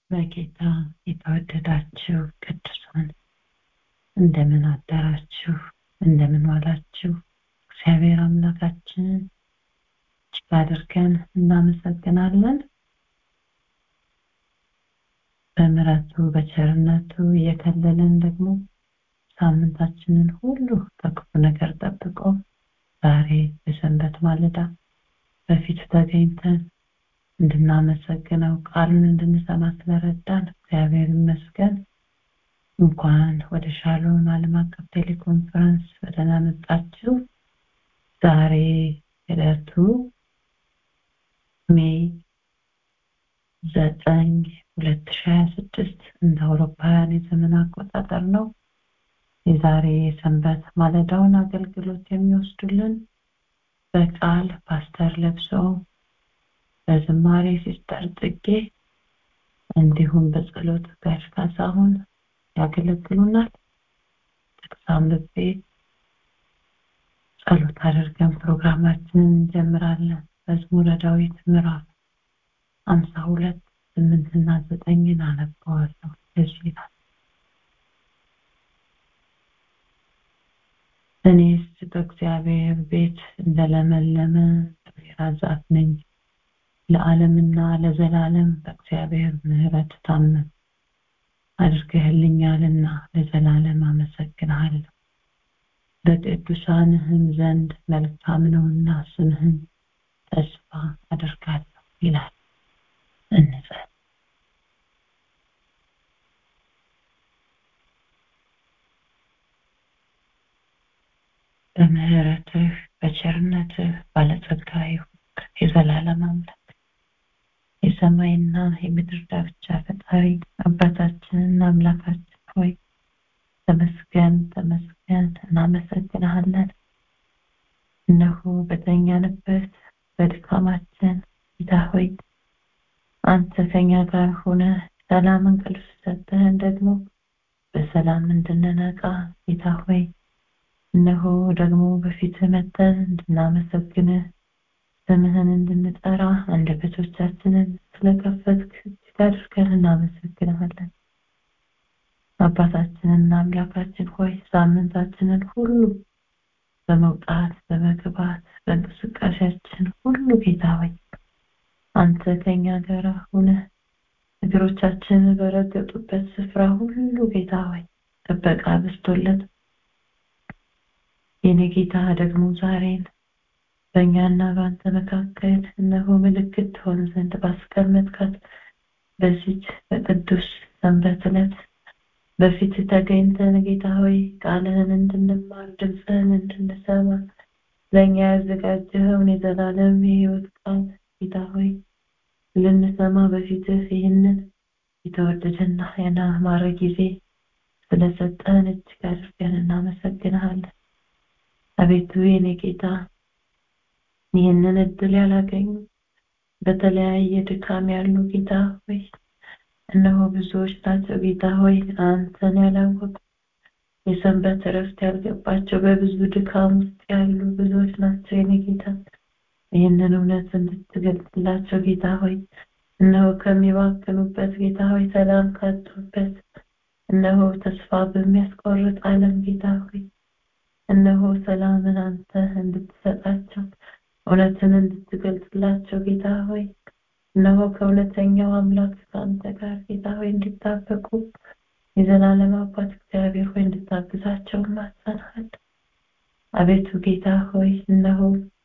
በጌታ የተወደዳችሁ ቅዱሳን እንደምን አደራችሁ እንደምን ዋላችሁ እግዚአብሔር አምላካችንን እጅግ አድርገን እናመሰግናለን በምረቱ በቸርነቱ እየከለለን ደግሞ ሳምንታችንን ሁሉ ከክፉ ነገር ጠብቆ ዛሬ በሰንበት ማለዳ በፊቱ ተገኝተን እንድናመሰግነው ቃሉን እንድንሰማ ስለረዳን እግዚአብሔር ይመስገን እንኳን ወደ ሻሎም ዓለም አቀፍ ቴሌኮንፈረንስ በደህና መጣችሁ ዛሬ ዕለቱ ሜይ ዘጠኝ ሁለት ሺ ሀያ ስድስት እንደ አውሮፓውያን የዘመን አቆጣጠር ነው የዛሬ የሰንበት ማለዳውን አገልግሎት የሚወስዱልን በቃል ፓስተር ለብሰው በዝማሬ ሲስተር ጽጌ እንዲሁም በጸሎት ጋሽ ካሳሁን ያገለግሉናል ጥቅስ አንብቤ ጸሎት አድርገን ፕሮግራማችንን እንጀምራለን መዝሙረ ዳዊት ምዕራፍ አምሳ ሁለት ስምንትና ዘጠኝን አነበዋለሁ እዚህ ይላል እኔስ በእግዚአብሔር ቤት እንደለመለመ ወይራ ዛፍ ነኝ ለዓለምና ለዘላለም በእግዚአብሔር ምህረት ታመን አድርገህልኛልና ለዘላለም አመሰግንሃለሁ በቅዱሳንህም ዘንድ መልካም ነውና ስምህን ተስፋ አደርጋለሁ ይላል እንጸል በምህረትህ በቸርነትህ ባለጸጋ ይሁንክ የዘላለም አምላክ የሰማይና የምድር ዳርቻ ፈጣሪ አባታችንና አምላካችን ሆይ ተመስገን ተመስገን እናመሰግንሃለን እነሆ በተኛንበት በድካማችን ጌታ ሆይ አንተ ከኛ ጋር ሆነ ሰላም እንቅልፍ ሰጠህን ደግሞ በሰላም እንድንነቃ ጌታ ሆይ እነሆ ደግሞ በፊት መጠን እንድናመሰግንህ ስምህን እንድንጠራ አንደበቶቻችንን ስለከፈትክ እጅግ አድርገን እናመሰግንሃለን አባታችንና አምላካችን ሆይ ሳምንታችንን ሁሉ በመውጣት በመግባት በእንቅስቃሴያችን ሁሉ ጌታ ሆይ አንተ ከኛ ጋር ሆነ እግሮቻችን በረገጡበት ስፍራ ሁሉ ጌታ ሆይ ጥበቃ በስቶለት የኔ ጌታ ደግሞ ዛሬን በእኛና በአንተ መካከል እነሆ ምልክት ትሆን ዘንድ ባስቀመጥካት በዚች በቅዱስ ሰንበት ዕለት በፊት ተገኝተን ጌታ ሆይ ቃልህን እንድንማር ድምፅህን እንድንሰማ ለእኛ ያዘጋጀኸውን የዘላለም የህይወት ቃል ጌታ ሆይ ልንሰማ በፊትህ ይህንን የተወደደና ያማረ ጊዜ ስለሰጠህን እጅግ አድርገን እናመሰግንሃለን አቤቱ የኔ ጌታ ይህንን እድል ያላገኙ በተለያየ ድካም ያሉ ጌታ ሆይ እነሆ ብዙዎች ናቸው ጌታ ሆይ አንተን ያላወቁ የሰንበት እረፍት ያልገባቸው በብዙ ድካም ውስጥ ያሉ ብዙዎች ናቸው የኔ ጌታ ይህንን እውነት እንድትገልጽላቸው ጌታ ሆይ እነሆ ከሚባክኑበት ጌታ ሆይ ሰላም ካጡበት እነሆ ተስፋ በሚያስቆርጥ ዓለም ጌታ ሆይ እነሆ ሰላምን አንተ እንድትሰጣቸው እውነትን እንድትገልጽላቸው ጌታ ሆይ እነሆ ከእውነተኛው አምላክ ከአንተ ጋር ጌታ ሆይ እንዲጣበቁ የዘላለም አባት እግዚአብሔር ሆይ እንድታግዛቸው ማጸናል አቤቱ ጌታ ሆይ እነሆ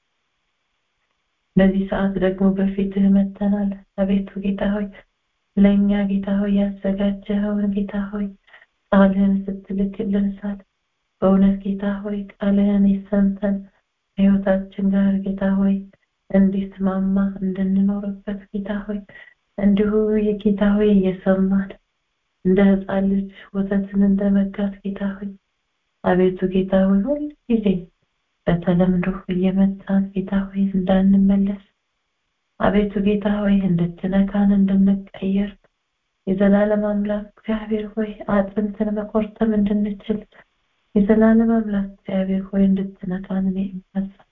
በዚህ ሰዓት ደግሞ በፊትህ መተናል አቤቱ ጌታ ሆይ ለእኛ ጌታ ሆይ ያዘጋጀኸውን ጌታ ሆይ ቃልህን ስትልክልን ሳል በእውነት ጌታ ሆይ ቃልህን የሰምተን ከህይወታችን ጋር ጌታ ሆይ እንዲስማማ እንድንኖርበት ጌታ ሆይ እንዲሁ የጌታ ሆይ እየሰማን እንደ ህፃን ልጅ ወተትን እንደመጋት ጌታ ሆይ አቤቱ ጌታ ሆይ ሁል ጊዜ በተለምዶ እየመጣን ጌታ ሆይ እንዳንመለስ አቤቱ ጌታ ሆይ እንድትነካን እንድንቀየር የዘላለም አምላክ እግዚአብሔር ሆይ አጥንትን መቆርጠም እንድንችል የዘላለም አምላክ እግዚአብሔር ሆይ እንድትነካን እኔ እማጸን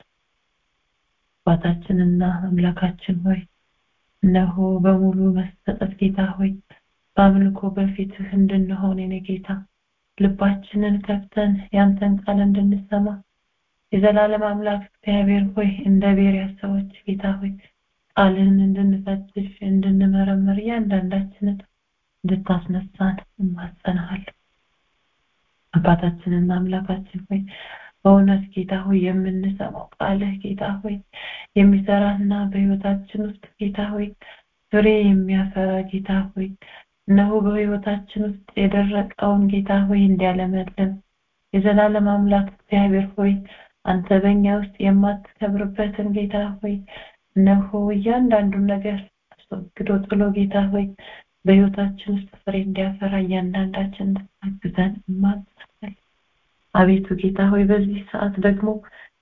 አባታችንና አምላካችን ሆይ እነሆ በሙሉ መሰጠት ጌታ ሆይ በአምልኮ በፊትህ እንድንሆን የኔ ጌታ ልባችንን ከፍተን ያንተን ቃል እንድንሰማ የዘላለም አምላክ እግዚአብሔር ሆይ እንደ ቤሪያ ሰዎች ጌታ ሆይ ቃልህን እንድንፈትሽ እንድንመረምር እያንዳንዳችንን እንድታስነሳን እማጸናሃለሁ አባታችንና አምላካችን ሆይ በእውነት ጌታ ሆይ የምንሰማው ቃልህ ጌታ ሆይ የሚሰራና በህይወታችን ውስጥ ጌታ ሆይ ፍሬ የሚያፈራ ጌታ ሆይ እነሆ በህይወታችን ውስጥ የደረቀውን ጌታ ሆይ እንዲያለመልም የዘላለም አምላክ እግዚአብሔር ሆይ አንተ በእኛ ውስጥ የማትከብርበትን ጌታ ሆይ እነሆ እያንዳንዱን ነገር አስወግዶ ጥሎ ጌታ ሆይ በህይወታችን ውስጥ ፍሬ እንዲያፈራ እያንዳንዳችን እንድታግዘን እማጸናለን አቤቱ ጌታ ሆይ በዚህ ሰዓት ደግሞ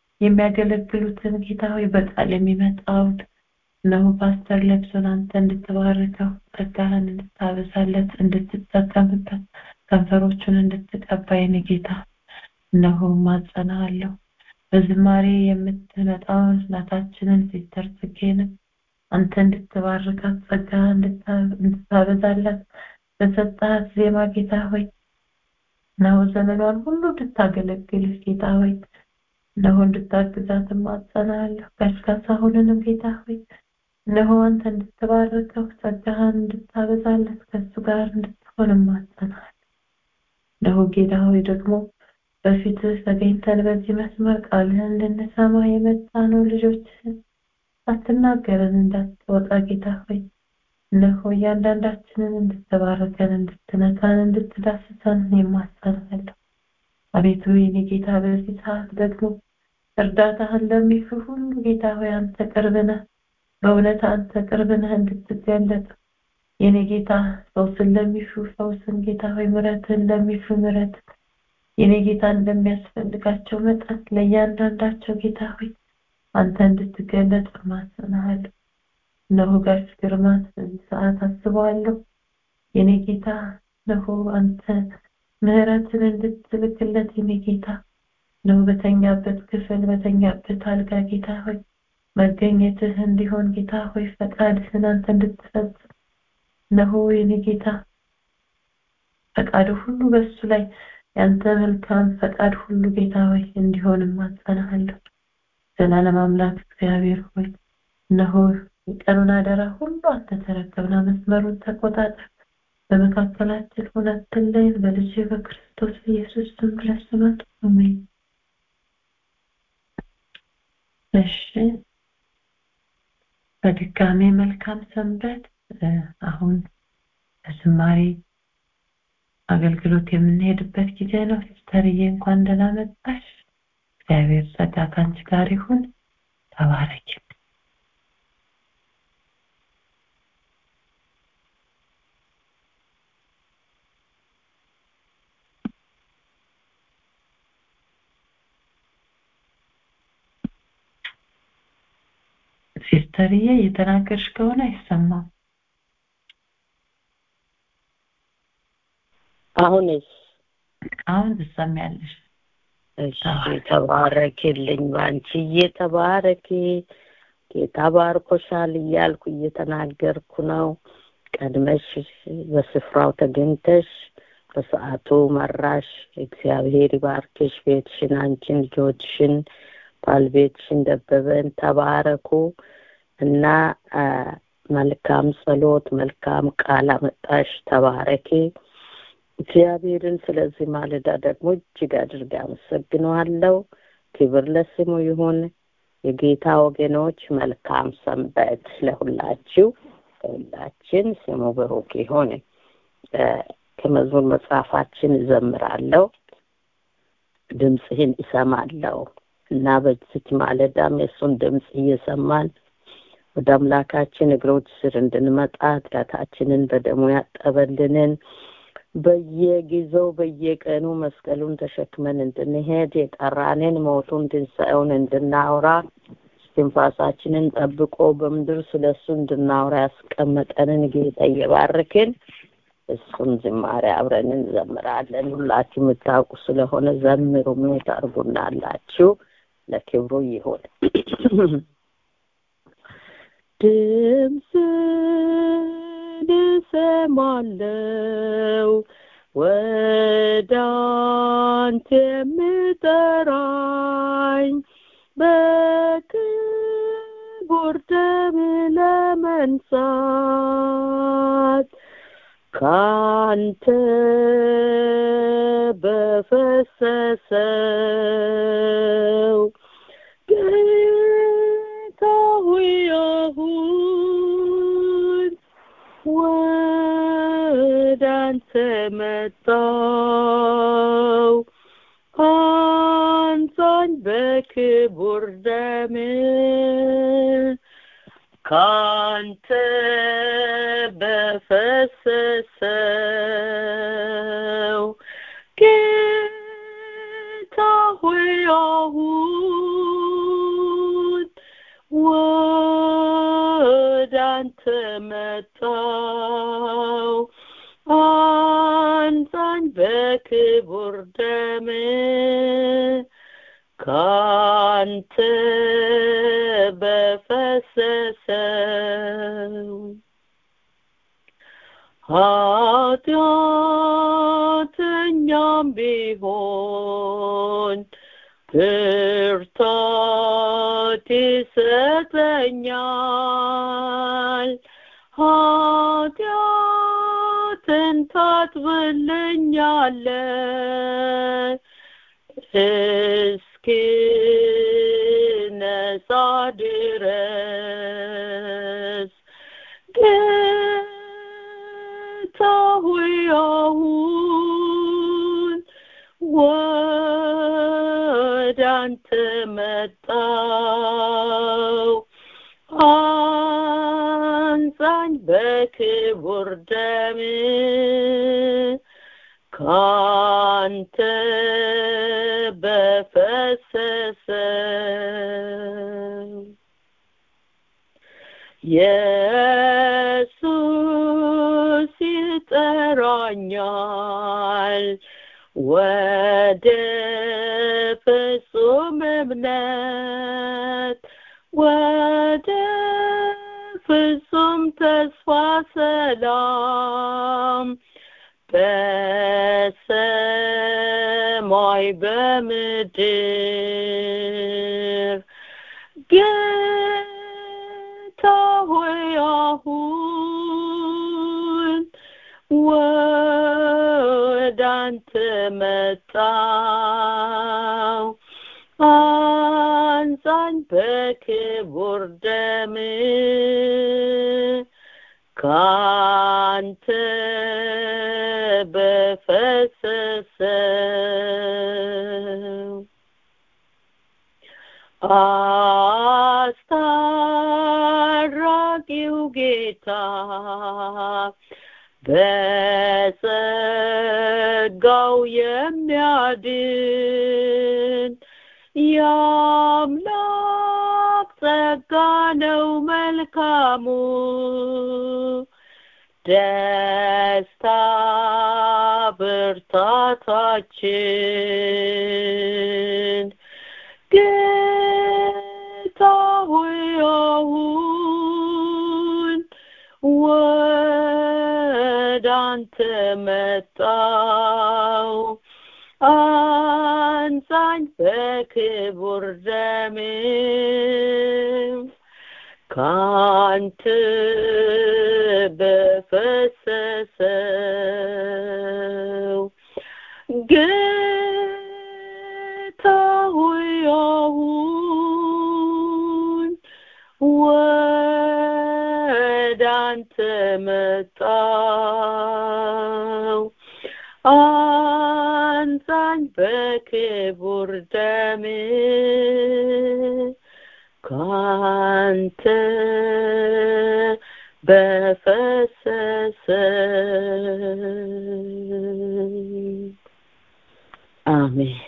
የሚያገለግሉትን ጌታ ሆይ በቃል የሚመጣውን እነሆ ፓስተር ለብሶን አንተ እንድትባርከው ጸጋህን እንድታበዛለት እንድትጠቀምበት ከንፈሮቹን እንድትቀባ የኔ ጌታ እነሆ ማጸናሃለሁ በዝማሬ የምትመጣውን እናታችንን ሲስተር ጽጌንም አንተ እንድትባርካት ጸጋህን እንድታበዛላት በሰጣት ዜማ ጌታ ሆይ እነሆ ዘመኗን ሁሉ እንድታገለግልህ ጌታ ሆይ እነሆ እንድታግዛት ማጸናለሁ ጋሽ ካሳሁንንም ጌታ ሆይ እነሆ አንተ እንድትባርከው ጸጋህን እንድታበዛለት ከሱ ጋር እንድትሆን ማጸናለሁ እነሆ ጌታ ሆይ ደግሞ በፊትህ ተገኝተን በዚህ መስመር ቃልህን እንድንሰማ የመጣ ነው ልጆችህን አትናገረን እንዳትወጣ ጌታ ሆይ እነሆ እያንዳንዳችንን እንድትባርከን እንድትነካን እንድትዳስሰን የማጸናለሁ አቤቱ የኔ ጌታ በዚህ ሰዓት ደግሞ እርዳታህን ለሚሹ ሁሉ ጌታ ሆይ አንተ ቅርብ ነህ በእውነት አንተ ቅርብ ነህ እንድትገለጥ የኔ ጌታ ፈውስን ለሚሹ ፈውስን ጌታ ሆይ ምረትን ለሚሹ ምረት የኔ ጌታ እንደሚያስፈልጋቸው መጠን ለእያንዳንዳቸው ጌታ ሆይ አንተ እንድትገለጥ ማጸናሃለሁ እነሆ ጋሽ ግርማን በዚህ ሰዓት አስበዋለሁ የኔ ጌታ እነሆ አንተ ምህረትን እንድትልክለት የኔ ጌታ ነው በተኛበት ክፍል በተኛበት አልጋ ጌታ ሆይ መገኘትህ እንዲሆን ጌታ ሆይ ፈቃድህን አንተ እንድትፈጽም እነሆ የኔ ጌታ ፈቃድ ሁሉ በሱ ላይ ያንተ መልካም ፈቃድ ሁሉ ጌታ ሆይ እንዲሆን ማጸናሃለሁ ዘላለም አምላክ እግዚአብሔር ሆይ እነሆ የቀኑን አደራ ሁሉ አንተ ተረከብና መስመሩን ተቆጣጠር በመካከላችን ሆነ አትለይን በልጅ በክርስቶስ ኢየሱስ ስም ብለህ ስማት አሜን እሺ በድጋሜ መልካም ሰንበት አሁን በዝማሬ አገልግሎት የምንሄድበት ጊዜ ነው ሲስተርዬ እንኳን ደህና መጣሽ እግዚአብሔር ጸጋ ከአንቺ ጋር ይሁን ተባረኪ ሲስተርዬ እየተናገርሽ ከሆነ አይሰማም አሁንስ አሁን ትሰሚያለሽ እሺ ተባረክልኝ ባንቺዬ ተባረኪ ጌታ ባርኮሻል እያልኩ እየተናገርኩ ነው ቀድመሽ በስፍራው ተገኝተሽ በሰዓቱ መራሽ እግዚአብሔር ይባርክሽ ቤትሽን አንቺን ልጆችሽን ባልቤትሽን ደበበን ተባረኩ እና መልካም ጸሎት መልካም ቃል አመጣሽ ተባረኪ እግዚአብሔርን ስለዚህ ማለዳ ደግሞ እጅግ አድርጌ አመሰግነዋለሁ ክብር ለስሙ ይሁን የጌታ ወገኖች መልካም ሰንበት ለሁላችሁ ለሁላችን ስሙ ብሩክ ይሁን ከመዝሙር መጽሐፋችን እዘምራለሁ ድምፅህን እሰማለሁ እና በዚች ማለዳም የእሱን ድምፅ እየሰማን ወደ አምላካችን እግሮች ስር እንድንመጣ ኃጢአታችንን በደሙ ያጠበልንን በየጊዜው በየቀኑ መስቀሉን ተሸክመን እንድንሄድ የጠራንን ሞቱን ትንሣኤውን እንድናውራ ትንፋሳችንን ጠብቆ በምድር ስለ እሱ እንድናውራ ያስቀመጠንን ጌታ እየባርክን እሱን ዝማሬ አብረን እንዘምራለን ሁላችሁ የምታውቁ ስለሆነ ዘምሩ ሜት አርጉናላችሁ ለክብሩ ይሁን እሰማለው ወደ አንተ የምጠራኝ በክቡር ደም ለመንሳት ካንተ በፈሰሰው ጌታ ሆይ አሁን ወደ አንተ መጣው አንሳኝ በክቡር ደም ካንተ በፈሰሰው ጌታ ሆይ አሁን ወደ አንተ መጣው አንሳኝ በክቡር ደም ካንተ በፈሰሰው ኃጢአተኛም ቢሆን ብርታት ይሰጠኛል ኃጢአትን ታጥብልኛለ እስኪ ነጻ ድረስ ጌታ ሆይ አሁን ወደ አንተ መጣው አንሳኝ በክቡር ደም ካንተ በፈሰሰው ኢየሱስ ይጠራኛል ወደ ፍጹም እምነት ወደ ፍጹም ተስፋ ሰላም በሰማይ በምድር ጌታ ሆይ አሁን ወደ አንተ መጣው አንሳኝ በክቡር ደም ካንተ በፈሰሰው አስታራቂው ጌታ በጸጋው የሚያድን የአምላክ ጸጋ ነው መልካሙ ደስታ ብርታታችን ጌታ ሆይ አሁን ወደ አንተ መጣው አንሳኝ በክቡር ደም ካንተ በፈሰሰው ጌታ ሆይ አሁን ወደ አንተ መጣው አንሳኝ በክቡር ደም ካንተ በፈሰሰ አሜን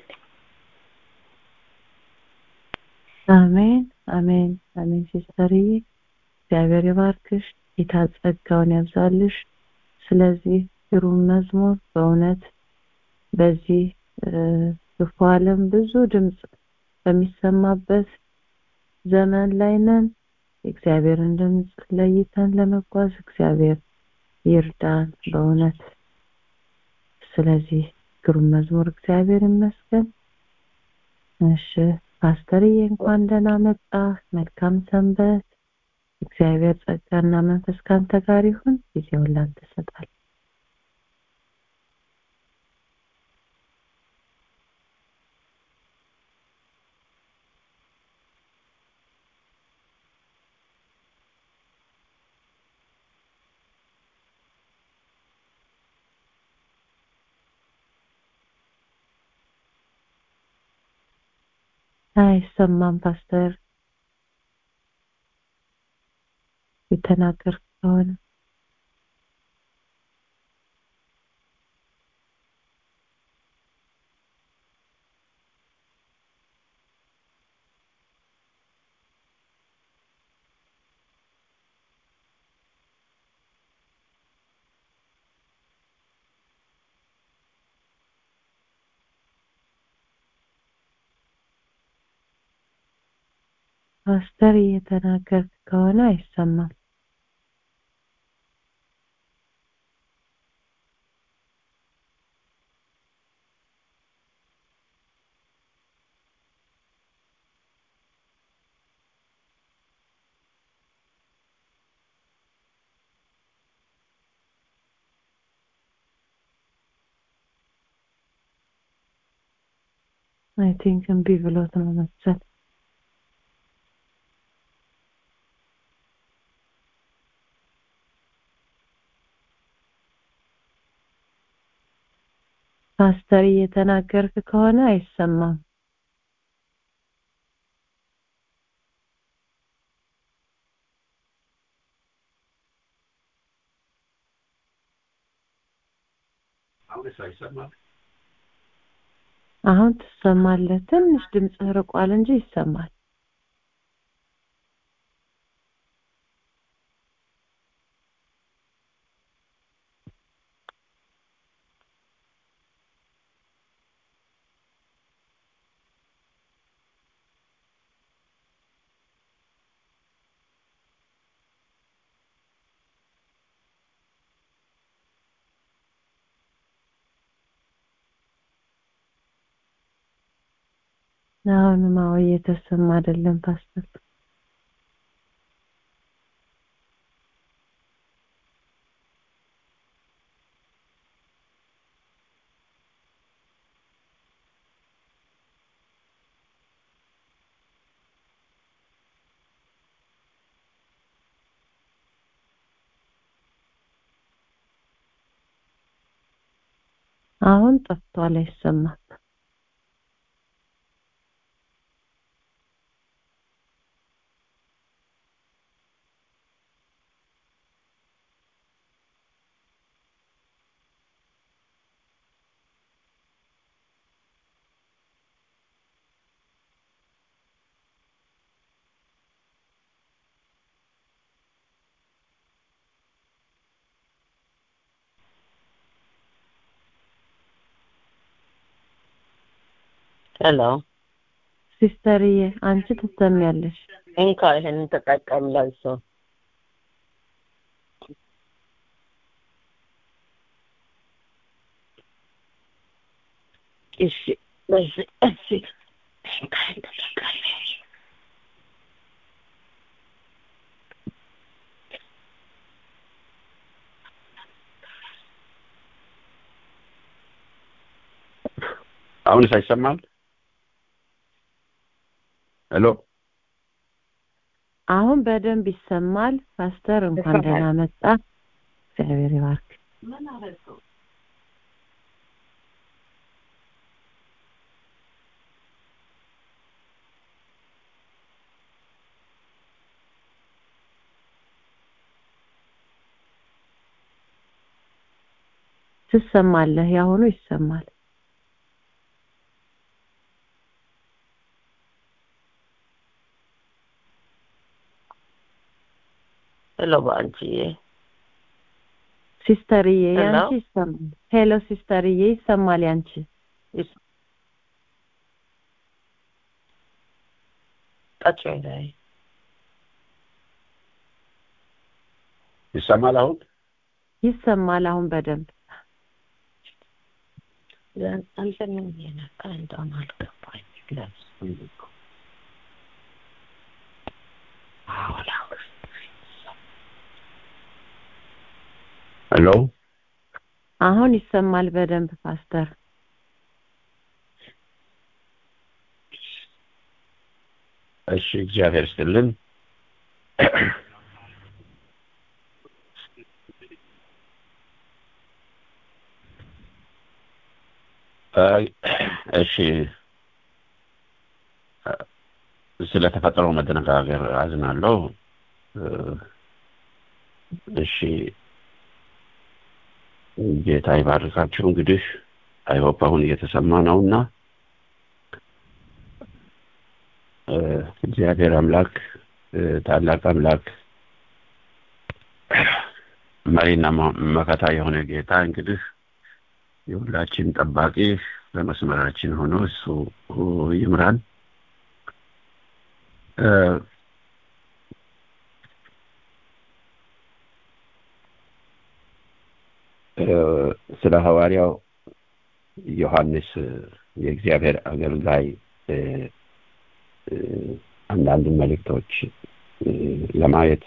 አሜን አሜን አሜን ሲስተርዬ እግዚአብሔር ይባርክሽ ጌታ ጸጋውን ያብዛልሽ ስለዚህ ግሩም መዝሙር በእውነት በዚህ ክፉ ዓለም ብዙ ድምፅ በሚሰማበት ዘመን ላይ ነን የእግዚአብሔርን ድምፅ ለይተን ለመጓዝ እግዚአብሔር ይርዳን በእውነት ስለዚህ ግሩም መዝሙር እግዚአብሔር ይመስገን እሺ ፓስተርዬ እንኳን ደህና መጣ መልካም ሰንበት እግዚአብሔር ጸጋና መንፈስ ካንተ ጋር ይሁን ጊዜውን ላንተ እሰጣለሁ አይሰማም ፓስተር የተናገር ከሆነ ፓስተር እየተናገርክ ከሆነ አይሰማም አይ ቲንክ እምቢ ብሎት ነው መሰል ፓስተር እየተናገርክ ከሆነ አይሰማም አሁን ትሰማለህ ትንሽ ድምፅህ ርቋል እንጂ ይሰማል አሁንም አዎ እየተሰማ አይደለም ፓስተር አሁን ጠፍቷል አይሰማም ሄሎ ሲስተርዬ አንቺ ትሰሚያለሽ እንካ ይሄንን ተጠቀም ለብሶ እሺ በዚህ እዚህ እንካ ይሄን ተጠቀም አሁንስ አይሰማም ሄሎ አሁን በደንብ ይሰማል ፓስተር እንኳን ይሰማል። ደህና መጣ እግዚአብሔር ይባርክ ትሰማለህ ያሁኑ ይሰማል ሄሎ በአንቺዬ ሲስተርዬ ሄሎ? ያንቺ ይሰማል ሄሎ ሲስተርዬ ይሰማል ያንቺ ይስ- ጠጪ ላይ ይሰማል አሁን ይሰማል አሁን በደንብ አንተ ምን እየነካ እንደሆነ አልገባኝ ለብሱን ሄሎ አሁን ይሰማል በደንብ ፓስተር እሺ እግዚአብሔር ይስጥልን እሺ ስለተፈጠረው መደነጋገር አዝናለሁ እሺ ጌታ ይባርካችሁ እንግዲህ አይሆፕ አሁን እየተሰማ ነውና እግዚአብሔር አምላክ ታላቅ አምላክ መሪና መከታ የሆነ ጌታ እንግዲህ የሁላችን ጠባቂ በመስመራችን ሆኖ እሱ ይምራን ስለ ሐዋርያው ዮሐንስ የእግዚአብሔር አገልጋይ አንዳንድ መልእክቶች ለማየት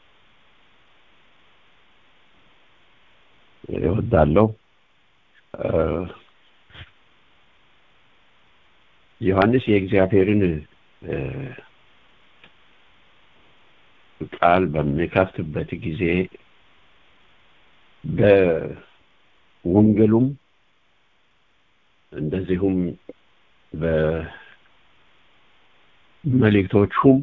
እወዳለሁ ዮሐንስ የእግዚአብሔርን ቃል በሚከፍትበት ጊዜ በወንጌሉም እንደዚሁም በመልእክቶቹም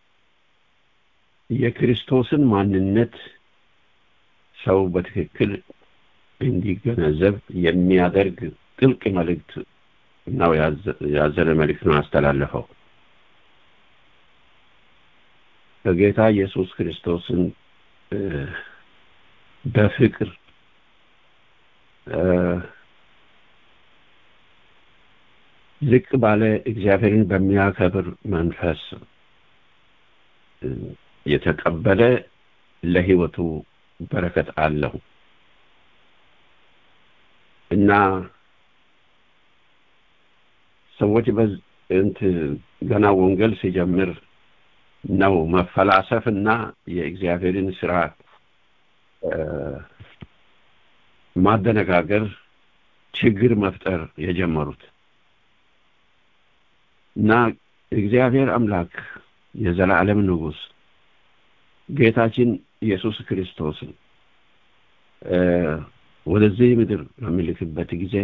የክርስቶስን ማንነት ሰው በትክክል እንዲገነዘብ የሚያደርግ ጥልቅ መልእክት ነው ያዘለ መልእክት ነው ያስተላለፈው በጌታ ኢየሱስ ክርስቶስን በፍቅር ዝቅ ባለ እግዚአብሔርን በሚያከብር መንፈስ የተቀበለ ለህይወቱ በረከት አለው እና ሰዎች በእንት ገና ወንጌል ሲጀምር ነው መፈላሰፍ እና የእግዚአብሔርን ስራ ማደነጋገር ችግር መፍጠር የጀመሩት እና እግዚአብሔር አምላክ የዘላለም ንጉስ ጌታችን ኢየሱስ ክርስቶስን ወደዚህ ምድር በሚልክበት ጊዜ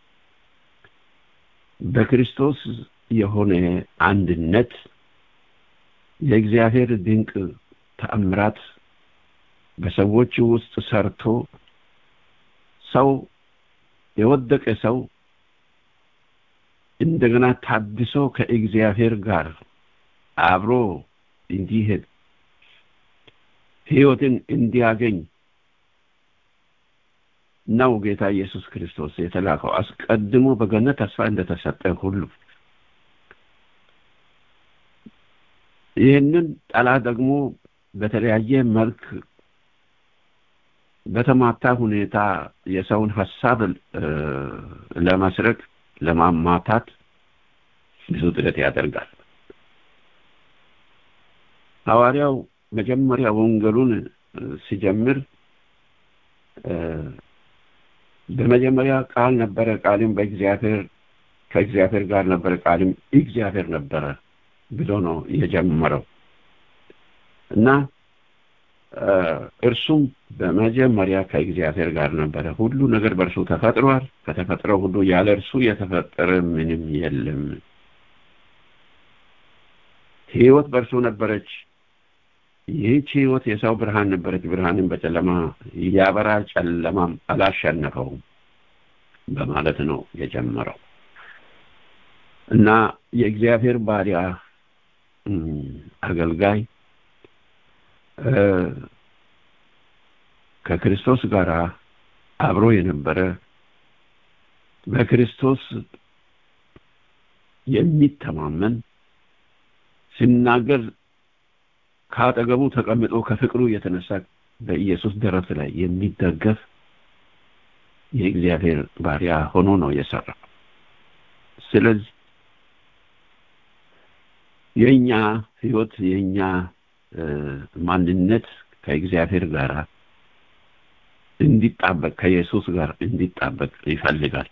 በክርስቶስ የሆነ አንድነት የእግዚአብሔር ድንቅ ተአምራት በሰዎች ውስጥ ሰርቶ ሰው የወደቀ ሰው እንደገና ታድሶ ከእግዚአብሔር ጋር አብሮ እንዲሄድ ህይወትን እንዲያገኝ ነው ጌታ ኢየሱስ ክርስቶስ የተላከው አስቀድሞ በገነት ተስፋ እንደተሰጠ ሁሉ ይህንን ጠላት ደግሞ በተለያየ መልክ በተማታ ሁኔታ የሰውን ሀሳብ ለመስረቅ ለማማታት ብዙ ጥረት ያደርጋል ሐዋርያው መጀመሪያ ወንጌሉን ሲጀምር በመጀመሪያ ቃል ነበረ ቃልም በእግዚአብሔር ከእግዚአብሔር ጋር ነበረ ቃልም እግዚአብሔር ነበረ ብሎ ነው የጀመረው እና እርሱም በመጀመሪያ ከእግዚአብሔር ጋር ነበረ ሁሉ ነገር በእርሱ ተፈጥሯል ከተፈጥረው ሁሉ ያለ እርሱ የተፈጠረ ምንም የለም ህይወት በእርሱ ነበረች ይህች ህይወት የሰው ብርሃን ነበረች ብርሃንን በጨለማ ያበራል ጨለማም አላሸነፈውም በማለት ነው የጀመረው እና የእግዚአብሔር ባሪያ አገልጋይ ከክርስቶስ ጋር አብሮ የነበረ በክርስቶስ የሚተማመን ሲናገር ከአጠገቡ ተቀምጦ ከፍቅሩ የተነሳ በኢየሱስ ደረት ላይ የሚደገፍ የእግዚአብሔር ባሪያ ሆኖ ነው የሰራው። ስለዚህ የእኛ ህይወት የእኛ ማንነት ከእግዚአብሔር ጋር እንዲጣበቅ ከኢየሱስ ጋር እንዲጣበቅ ይፈልጋል።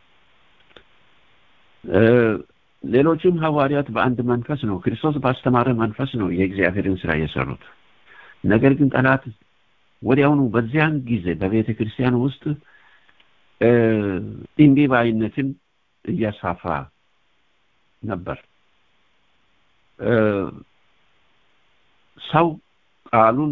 ሌሎችም ሐዋርያት በአንድ መንፈስ ነው ክርስቶስ ባስተማረ መንፈስ ነው የእግዚአብሔርን ስራ የሰሩት። ነገር ግን ጠላት ወዲያውኑ በዚያን ጊዜ በቤተ ክርስቲያን ውስጥ እምቢባይነትን እያስፋፋ ነበር። ሰው ቃሉን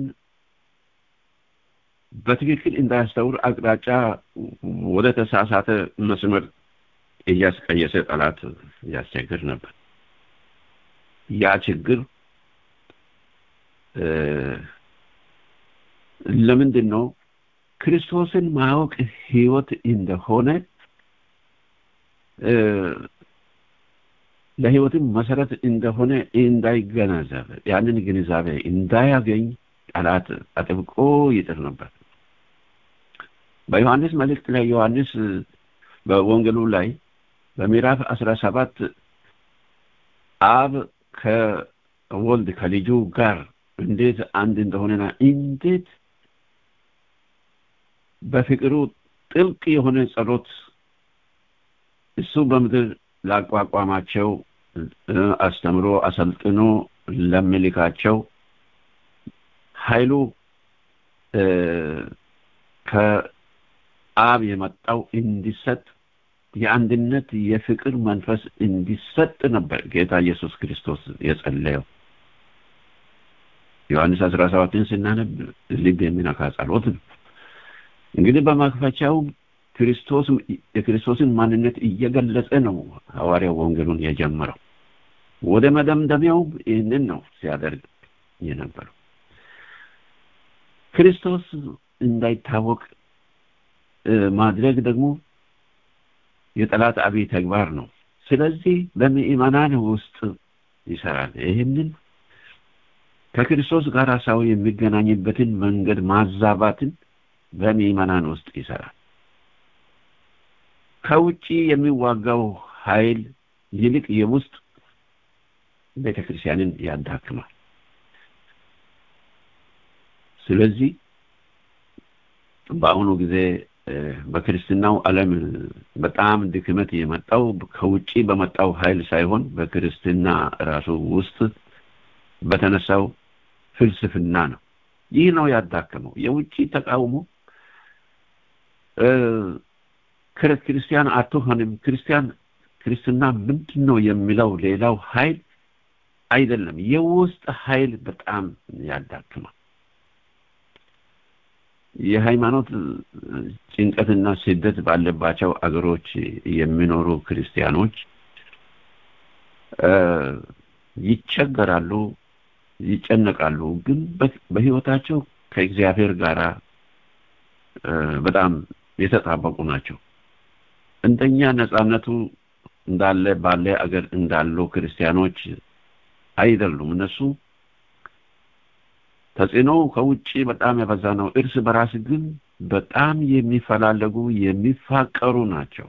በትክክል እንዳያስተውል አቅጣጫ ወደ ተሳሳተ መስመር እያስቀየሰ ጠላት ያስቸግር ነበር። ያ ችግር ለምንድን ነው? ክርስቶስን ማወቅ ህይወት እንደሆነ ለህይወትም መሰረት እንደሆነ እንዳይገነዘብ ያንን ግንዛቤ እንዳያገኝ ጠላት አጥብቆ ይጥር ነበር። በዮሐንስ መልእክት ላይ ዮሐንስ በወንጌሉ ላይ በምዕራፍ አስራ ሰባት አብ ከወልድ ከልጁ ጋር እንዴት አንድ እንደሆነና እንዴት በፍቅሩ ጥልቅ የሆነ ጸሎት እሱ በምድር ላቋቋማቸው አስተምሮ አሰልጥኖ ለሚልካቸው ኃይሉ ከአብ የመጣው እንዲሰጥ የአንድነት የፍቅር መንፈስ እንዲሰጥ ነበር ጌታ ኢየሱስ ክርስቶስ የጸለየው። ዮሐንስ አስራ ሰባትን ስናነብ ልብ የሚነካ ጸሎት ነው። እንግዲህ በመክፈቻው ክርስቶስ የክርስቶስን ማንነት እየገለጸ ነው ሐዋርያው ወንጌሉን የጀመረው። ወደ መደምደሚያው ይህንን ነው ሲያደርግ የነበረው። ክርስቶስ እንዳይታወቅ ማድረግ ደግሞ የጠላት አብይ ተግባር ነው። ስለዚህ በምእመናን ውስጥ ይሰራል። ይህንን ከክርስቶስ ጋር ሰው የሚገናኝበትን መንገድ ማዛባትን በምእመናን ውስጥ ይሰራል። ከውጪ የሚዋጋው ኃይል ይልቅ የውስጥ ቤተ ክርስቲያንን ያዳክማል። ስለዚህ በአሁኑ ጊዜ በክርስትናው ዓለም በጣም ድክመት የመጣው ከውጪ በመጣው ኃይል ሳይሆን በክርስትና ራሱ ውስጥ በተነሳው ፍልስፍና ነው። ይህ ነው ያዳከመው። የውጪ ተቃውሞ ክርስቲያን አትሆንም፣ ክርስቲያን ክርስትና ምንድን ነው የሚለው ሌላው ኃይል አይደለም። የውስጥ ኃይል በጣም ያዳክማል። የሃይማኖት ጭንቀትና ስደት ባለባቸው አገሮች የሚኖሩ ክርስቲያኖች ይቸገራሉ፣ ይጨነቃሉ። ግን በህይወታቸው ከእግዚአብሔር ጋር በጣም የተጣበቁ ናቸው። እንደኛ ነጻነቱ እንዳለ ባለ አገር እንዳሉ ክርስቲያኖች አይደሉም። እነሱ ተጽዕኖ ከውጭ በጣም የበዛ ነው። እርስ በራስ ግን በጣም የሚፈላለጉ የሚፋቀሩ ናቸው።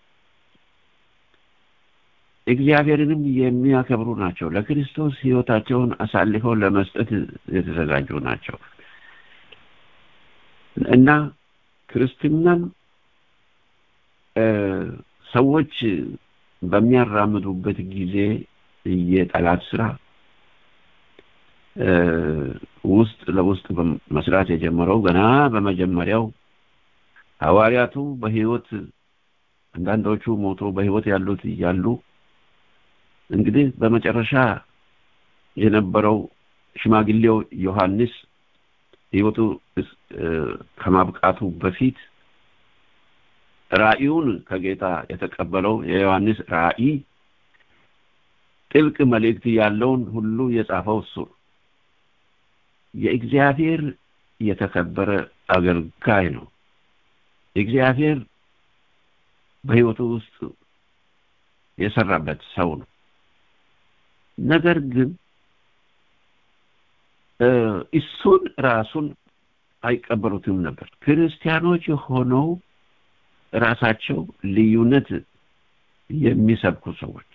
እግዚአብሔርንም የሚያከብሩ ናቸው። ለክርስቶስ ህይወታቸውን አሳልፈው ለመስጠት የተዘጋጁ ናቸው እና ክርስትናን ሰዎች በሚያራምዱበት ጊዜ የጠላት ስራ ውስጥ ለውስጥ መስራት የጀመረው ገና በመጀመሪያው ሐዋርያቱ በህይወት አንዳንዶቹ ሞቶ በህይወት ያሉት እያሉ እንግዲህ በመጨረሻ የነበረው ሽማግሌው ዮሐንስ ህይወቱ ከማብቃቱ በፊት ራእዩን ከጌታ የተቀበለው የዮሐንስ ራእይ ጥልቅ መልእክት ያለውን ሁሉ የጻፈው እሱ የእግዚአብሔር የተከበረ አገልጋይ ነው። እግዚአብሔር በህይወቱ ውስጥ የሰራበት ሰው ነው። ነገር ግን እሱን ራሱን አይቀበሉትም ነበር ክርስቲያኖች ሆነው ራሳቸው ልዩነት የሚሰብኩ ሰዎች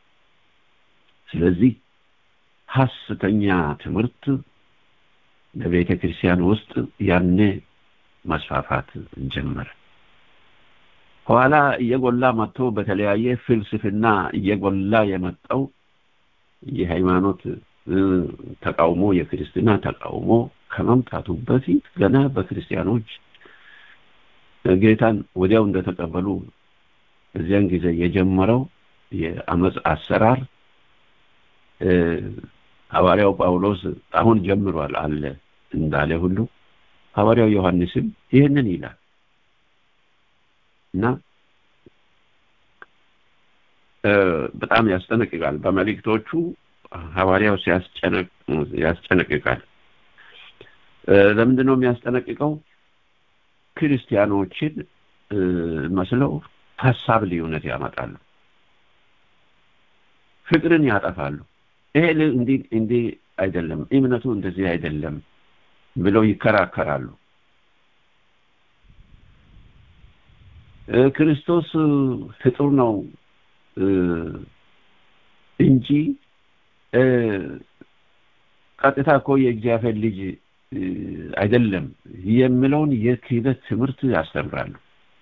ስለዚህ ሐሰተኛ ትምህርት በቤተ ክርስቲያን ውስጥ ያኔ መስፋፋት ጀመረ ኋላ እየጎላ መጥቶ በተለያየ ፍልስፍና እየጎላ የመጣው የሃይማኖት ተቃውሞ የክርስትና ተቃውሞ ከመምጣቱ በፊት ገና በክርስቲያኖች ጌታን ወዲያው እንደተቀበሉ እዚያን ጊዜ የጀመረው የአመፅ አሰራር ሐዋርያው ጳውሎስ አሁን ጀምሯል አለ እንዳለ ሁሉ ሐዋርያው ዮሐንስም ይህንን ይላል እና በጣም ያስጠነቅቃል በመልእክቶቹ ሐዋርያው ያስጨነቅቃል ለምንድን ነው የሚያስጠነቅቀው ክርስቲያኖችን መስለው ሀሳብ ልዩነት ያመጣሉ ፍቅርን ያጠፋሉ ይሄ እንዲህ እንዲህ አይደለም እምነቱ እንደዚህ አይደለም ብለው ይከራከራሉ ክርስቶስ ፍጡር ነው እንጂ ቀጥታ እኮ የእግዚአብሔር ልጅ አይደለም የሚለውን የክህደት ትምህርት ያስተምራሉ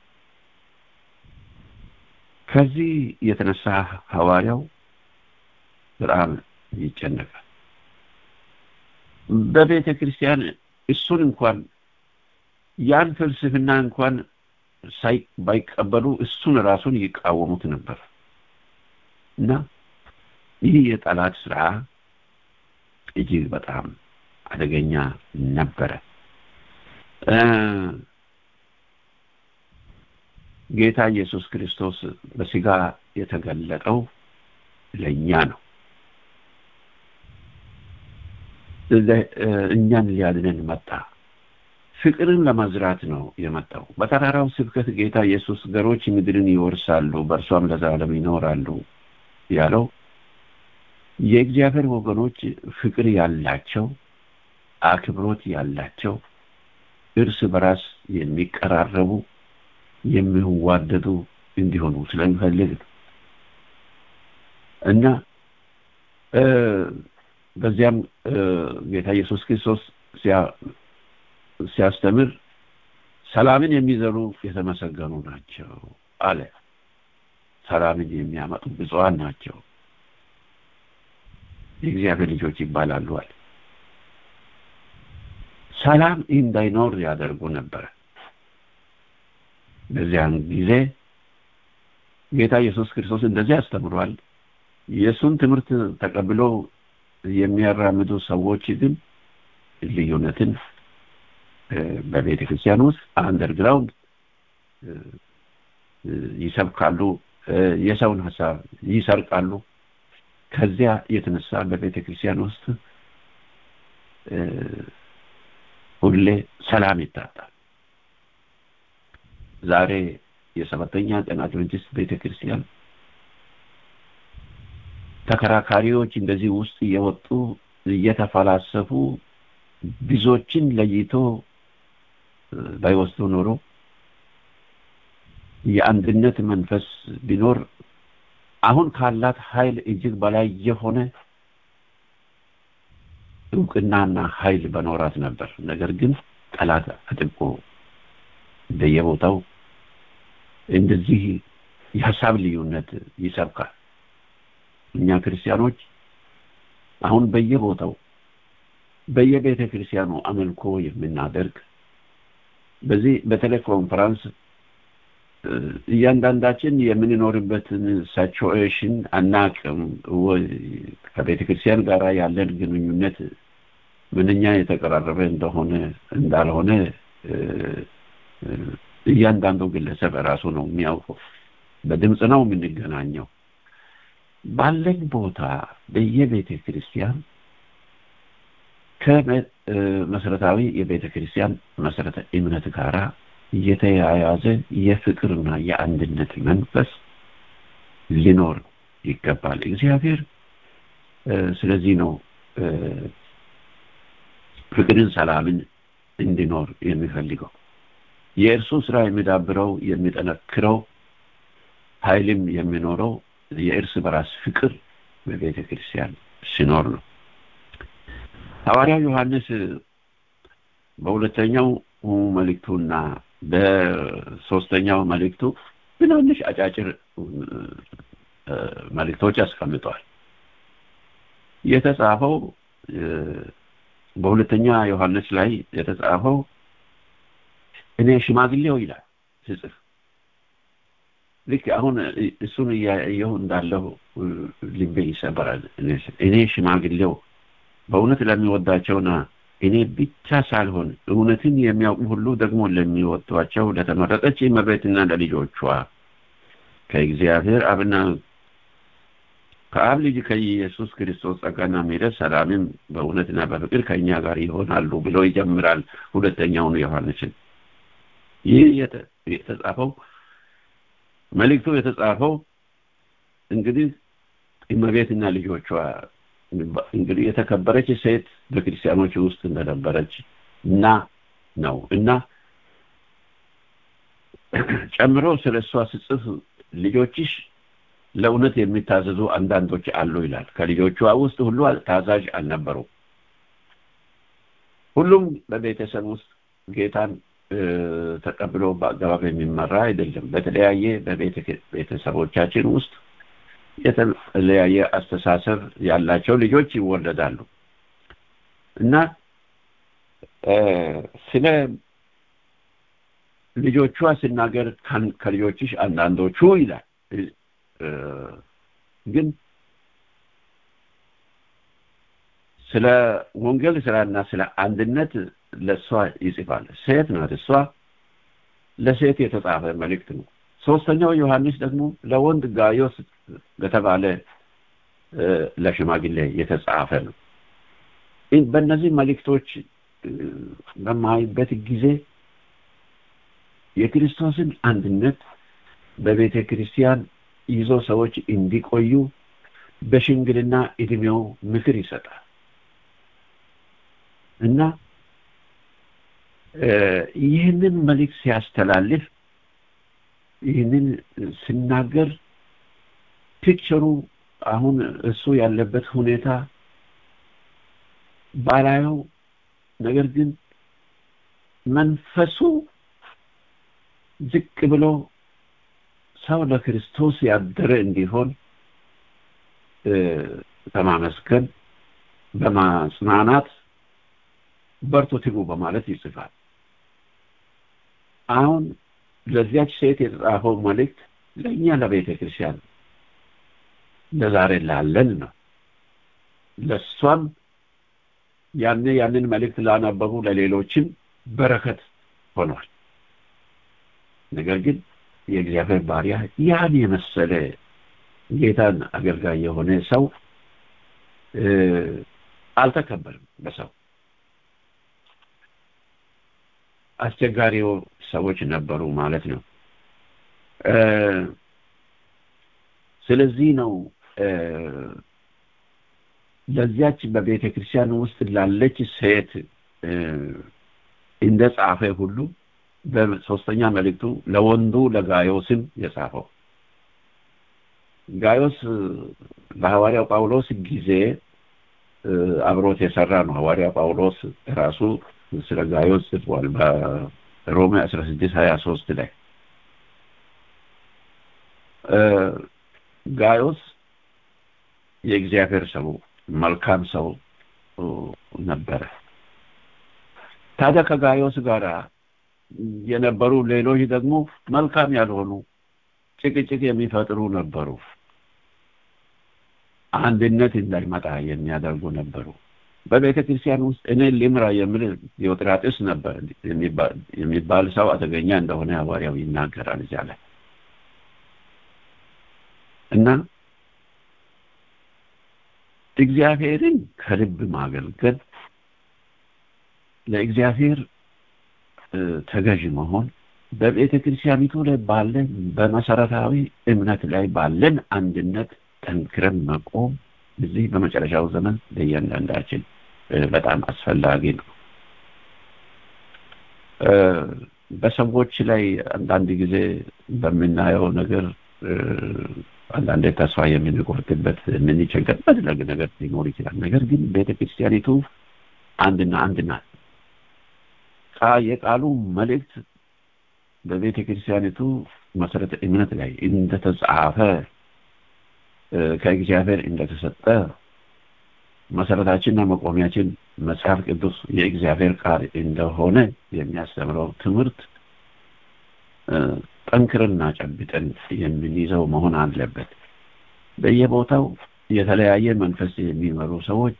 ከዚህ የተነሳ ሐዋርያው በጣም ይጨነቃል በቤተ ክርስቲያን እሱን እንኳን ያን ፍልስፍና እንኳን ባይቀበሉ እሱን ራሱን ይቃወሙት ነበር እና ይህ የጠላት ስራ እጅግ በጣም አደገኛ ነበረ ጌታ ኢየሱስ ክርስቶስ በስጋ የተገለጠው ለእኛ ነው እኛን ሊያድነን መጣ ፍቅርን ለመዝራት ነው የመጣው በተራራው ስብከት ጌታ ኢየሱስ ገሮች ምድርን ይወርሳሉ በእርሷም ለዘላለም ይኖራሉ ያለው የእግዚአብሔር ወገኖች ፍቅር ያላቸው አክብሮት ያላቸው እርስ በራስ የሚቀራረቡ የሚዋደዱ እንዲሆኑ ስለሚፈልግ ነው እና በዚያም ጌታ ኢየሱስ ክርስቶስ ሲያስተምር ሰላምን የሚዘሩ የተመሰገኑ ናቸው አለ ሰላምን የሚያመጡ ብፁዓን ናቸው የእግዚአብሔር ልጆች ይባላሉ አለ ሰላም እንዳይኖር ያደርጉ ነበረ በዚያን ጊዜ ጌታ ኢየሱስ ክርስቶስ እንደዚህ አስተምሯል የእሱን ትምህርት ተቀብሎ የሚያራምዱ ሰዎች ግን ልዩነትን በቤተ ክርስቲያን ውስጥ አንደርግራውንድ ይሰብካሉ የሰውን ሀሳብ ይሰርቃሉ ከዚያ የተነሳ በቤተ ክርስቲያን ውስጥ ሁሌ ሰላም ይታጣል ዛሬ የሰባተኛ ቀን አድቨንቲስት ቤተ ክርስቲያን ተከራካሪዎች እንደዚህ ውስጥ እየወጡ እየተፈላሰፉ ብዙዎችን ለይቶ ባይወስዱ ኖሮ የአንድነት መንፈስ ቢኖር አሁን ካላት ኃይል እጅግ በላይ የሆነ እውቅናና ኃይል በኖራት ነበር ነገር ግን ጠላት አጥብቆ በየቦታው እንደዚህ የሀሳብ ልዩነት ይሰብካል እኛ ክርስቲያኖች አሁን በየቦታው በየቤተ ክርስቲያኑ አመልኮ የምናደርግ በዚህ በቴሌኮንፈረንስ እያንዳንዳችን የምንኖርበትን ሳቹዌሽን አናቅም ከቤተ ክርስቲያን ጋር ያለን ግንኙነት ምንኛ የተቀራረበ እንደሆነ እንዳልሆነ እያንዳንዱ ግለሰብ ራሱ ነው የሚያውቀው በድምፅ ነው የምንገናኘው ባለን ቦታ በየቤተ ክርስቲያን ከመሰረታዊ የቤተ ክርስቲያን መሰረተ እምነት ጋራ የተያያዘ የፍቅርና የአንድነት መንፈስ ሊኖር ይገባል እግዚአብሔር ስለዚህ ነው ፍቅርን ሰላምን እንዲኖር የሚፈልገው የእርሱ ስራ የሚዳብረው የሚጠነክረው ኃይልም የሚኖረው የእርስ በራስ ፍቅር በቤተ ክርስቲያን ሲኖር ነው ሐዋርያው ዮሐንስ በሁለተኛው መልእክቱና በሶስተኛው መልእክቱ ትናንሽ አጫጭር መልእክቶች አስቀምጠዋል የተጻፈው በሁለተኛ ዮሐንስ ላይ የተጻፈው እኔ ሽማግሌው ይላል ስጽፍ ልክ አሁን እሱን እያየሁ እንዳለሁ ልቤ ይሰበራል እኔ ሽማግሌው በእውነት ለሚወዳቸውና እኔ ብቻ ሳልሆን እውነትን የሚያውቁ ሁሉ ደግሞ ለሚወዷቸው ለተመረጠች እመቤትና ለልጆቿ ከእግዚአብሔር አብና ከአብ ልጅ ከኢየሱስ ክርስቶስ ጸጋና ምሕረት ሰላምም በእውነትና በፍቅር ከእኛ ጋር ይሆናሉ ብሎ ይጀምራል ሁለተኛውን ዮሐንስን ይህ የተጻፈው መልእክቱ የተጻፈው እንግዲህ እመቤትና ልጆቿ እንግዲህ የተከበረች ሴት በክርስቲያኖች ውስጥ እንደነበረች እና ነው እና ጨምሮ ስለ እሷ ስጽፍ ልጆችሽ ለእውነት የሚታዘዙ አንዳንዶች አሉ ይላል ከልጆቿ ውስጥ ሁሉ ታዛዥ አልነበሩ ሁሉም በቤተሰብ ውስጥ ጌታን ተቀብሎ በአገባብ የሚመራ አይደለም በተለያየ በቤተሰቦቻችን ውስጥ የተለያየ አስተሳሰብ ያላቸው ልጆች ይወለዳሉ እና ስለ ልጆቿ ሲናገር ከልጆችሽ አንዳንዶቹ ይላል ግን ስለ ወንጌል ስራና ስለ አንድነት ለእሷ ይጽፋል ሴት ናት እሷ ለሴት የተጻፈ መልእክት ነው ሶስተኛው ዮሐንስ ደግሞ ለወንድ ጋዮስ ለተባለ ለሽማግሌ የተጻፈ ነው በእነዚህ መልእክቶች በማይበት ጊዜ የክርስቶስን አንድነት በቤተ ክርስቲያን ይዞ ሰዎች እንዲቆዩ በሽምግልና እድሜው ምክር ይሰጣል እና ይህንን መልእክት ሲያስተላልፍ ይህንን ስናገር ፒክቸሩ አሁን እሱ ያለበት ሁኔታ ባላየው ነገር ግን መንፈሱ ዝቅ ብሎ ሰው ለክርስቶስ ያደረ እንዲሆን በማመስገን በማጽናናት በርቱ ትጉ በማለት ይጽፋል አሁን ለዚያች ሴት የተጻፈው መልእክት ለእኛ ለቤተ ክርስቲያን ለዛሬ ላለን ነው ለእሷም ያኔ ያንን መልእክት ላነበቡ ለሌሎችም በረከት ሆኗል ነገር ግን የእግዚአብሔር ባሪያ ያን የመሰለ ጌታን አገልጋይ የሆነ ሰው አልተከበርም በሰው አስቸጋሪው ሰዎች ነበሩ ማለት ነው ስለዚህ ነው ለዚያች በቤተ ክርስቲያን ውስጥ ላለች ሴት እንደ ጻፈ ሁሉ በሶስተኛ መልእክቱ ለወንዱ ለጋዮስም የጻፈው ጋዮስ በሐዋርያው ጳውሎስ ጊዜ አብሮት የሰራ ነው ሐዋርያው ጳውሎስ ራሱ ስለ ጋዮስ ጽፏል በሮሜ 16 23 ላይ ጋዮስ የእግዚአብሔር ሰው መልካም ሰው ነበረ ታዲያ ከጋዮስ ጋር የነበሩ ሌሎች ደግሞ መልካም ያልሆኑ ጭቅጭቅ የሚፈጥሩ ነበሩ አንድነት እንዳይመጣ የሚያደርጉ ነበሩ በቤተ ክርስቲያን ውስጥ እኔ ሊምራ የሚል ዲዮጥራጥስ ነበር የሚባል ሰው አደገኛ እንደሆነ ሐዋርያው ይናገራል እዚያ ላይ እና እግዚአብሔርን ከልብ ማገልገል ለእግዚአብሔር ተገዥ መሆን በቤተ ክርስቲያኒቱ ላይ ባለን በመሰረታዊ እምነት ላይ ባለን አንድነት ጠንክረን መቆም እዚህ በመጨረሻው ዘመን ለእያንዳንዳችን በጣም አስፈላጊ ነው በሰዎች ላይ አንዳንድ ጊዜ በምናየው ነገር አንዳንዴ ተስፋ የምንቆርጥበት የምንቸገርበት ነገር ሊኖር ይችላል። ነገር ግን ቤተ ክርስቲያኒቱ አንድና አንድ ናት። የቃሉ መልእክት በቤተ ክርስቲያኒቱ መሰረተ እምነት ላይ እንደተጻፈ ከእግዚአብሔር እንደተሰጠ መሰረታችንና መቆሚያችን መጽሐፍ ቅዱስ የእግዚአብሔር ቃል እንደሆነ የሚያስተምረው ትምህርት ጠንክርና ጨብጠን የምንይዘው መሆን አለበት። በየቦታው የተለያየ መንፈስ የሚመሩ ሰዎች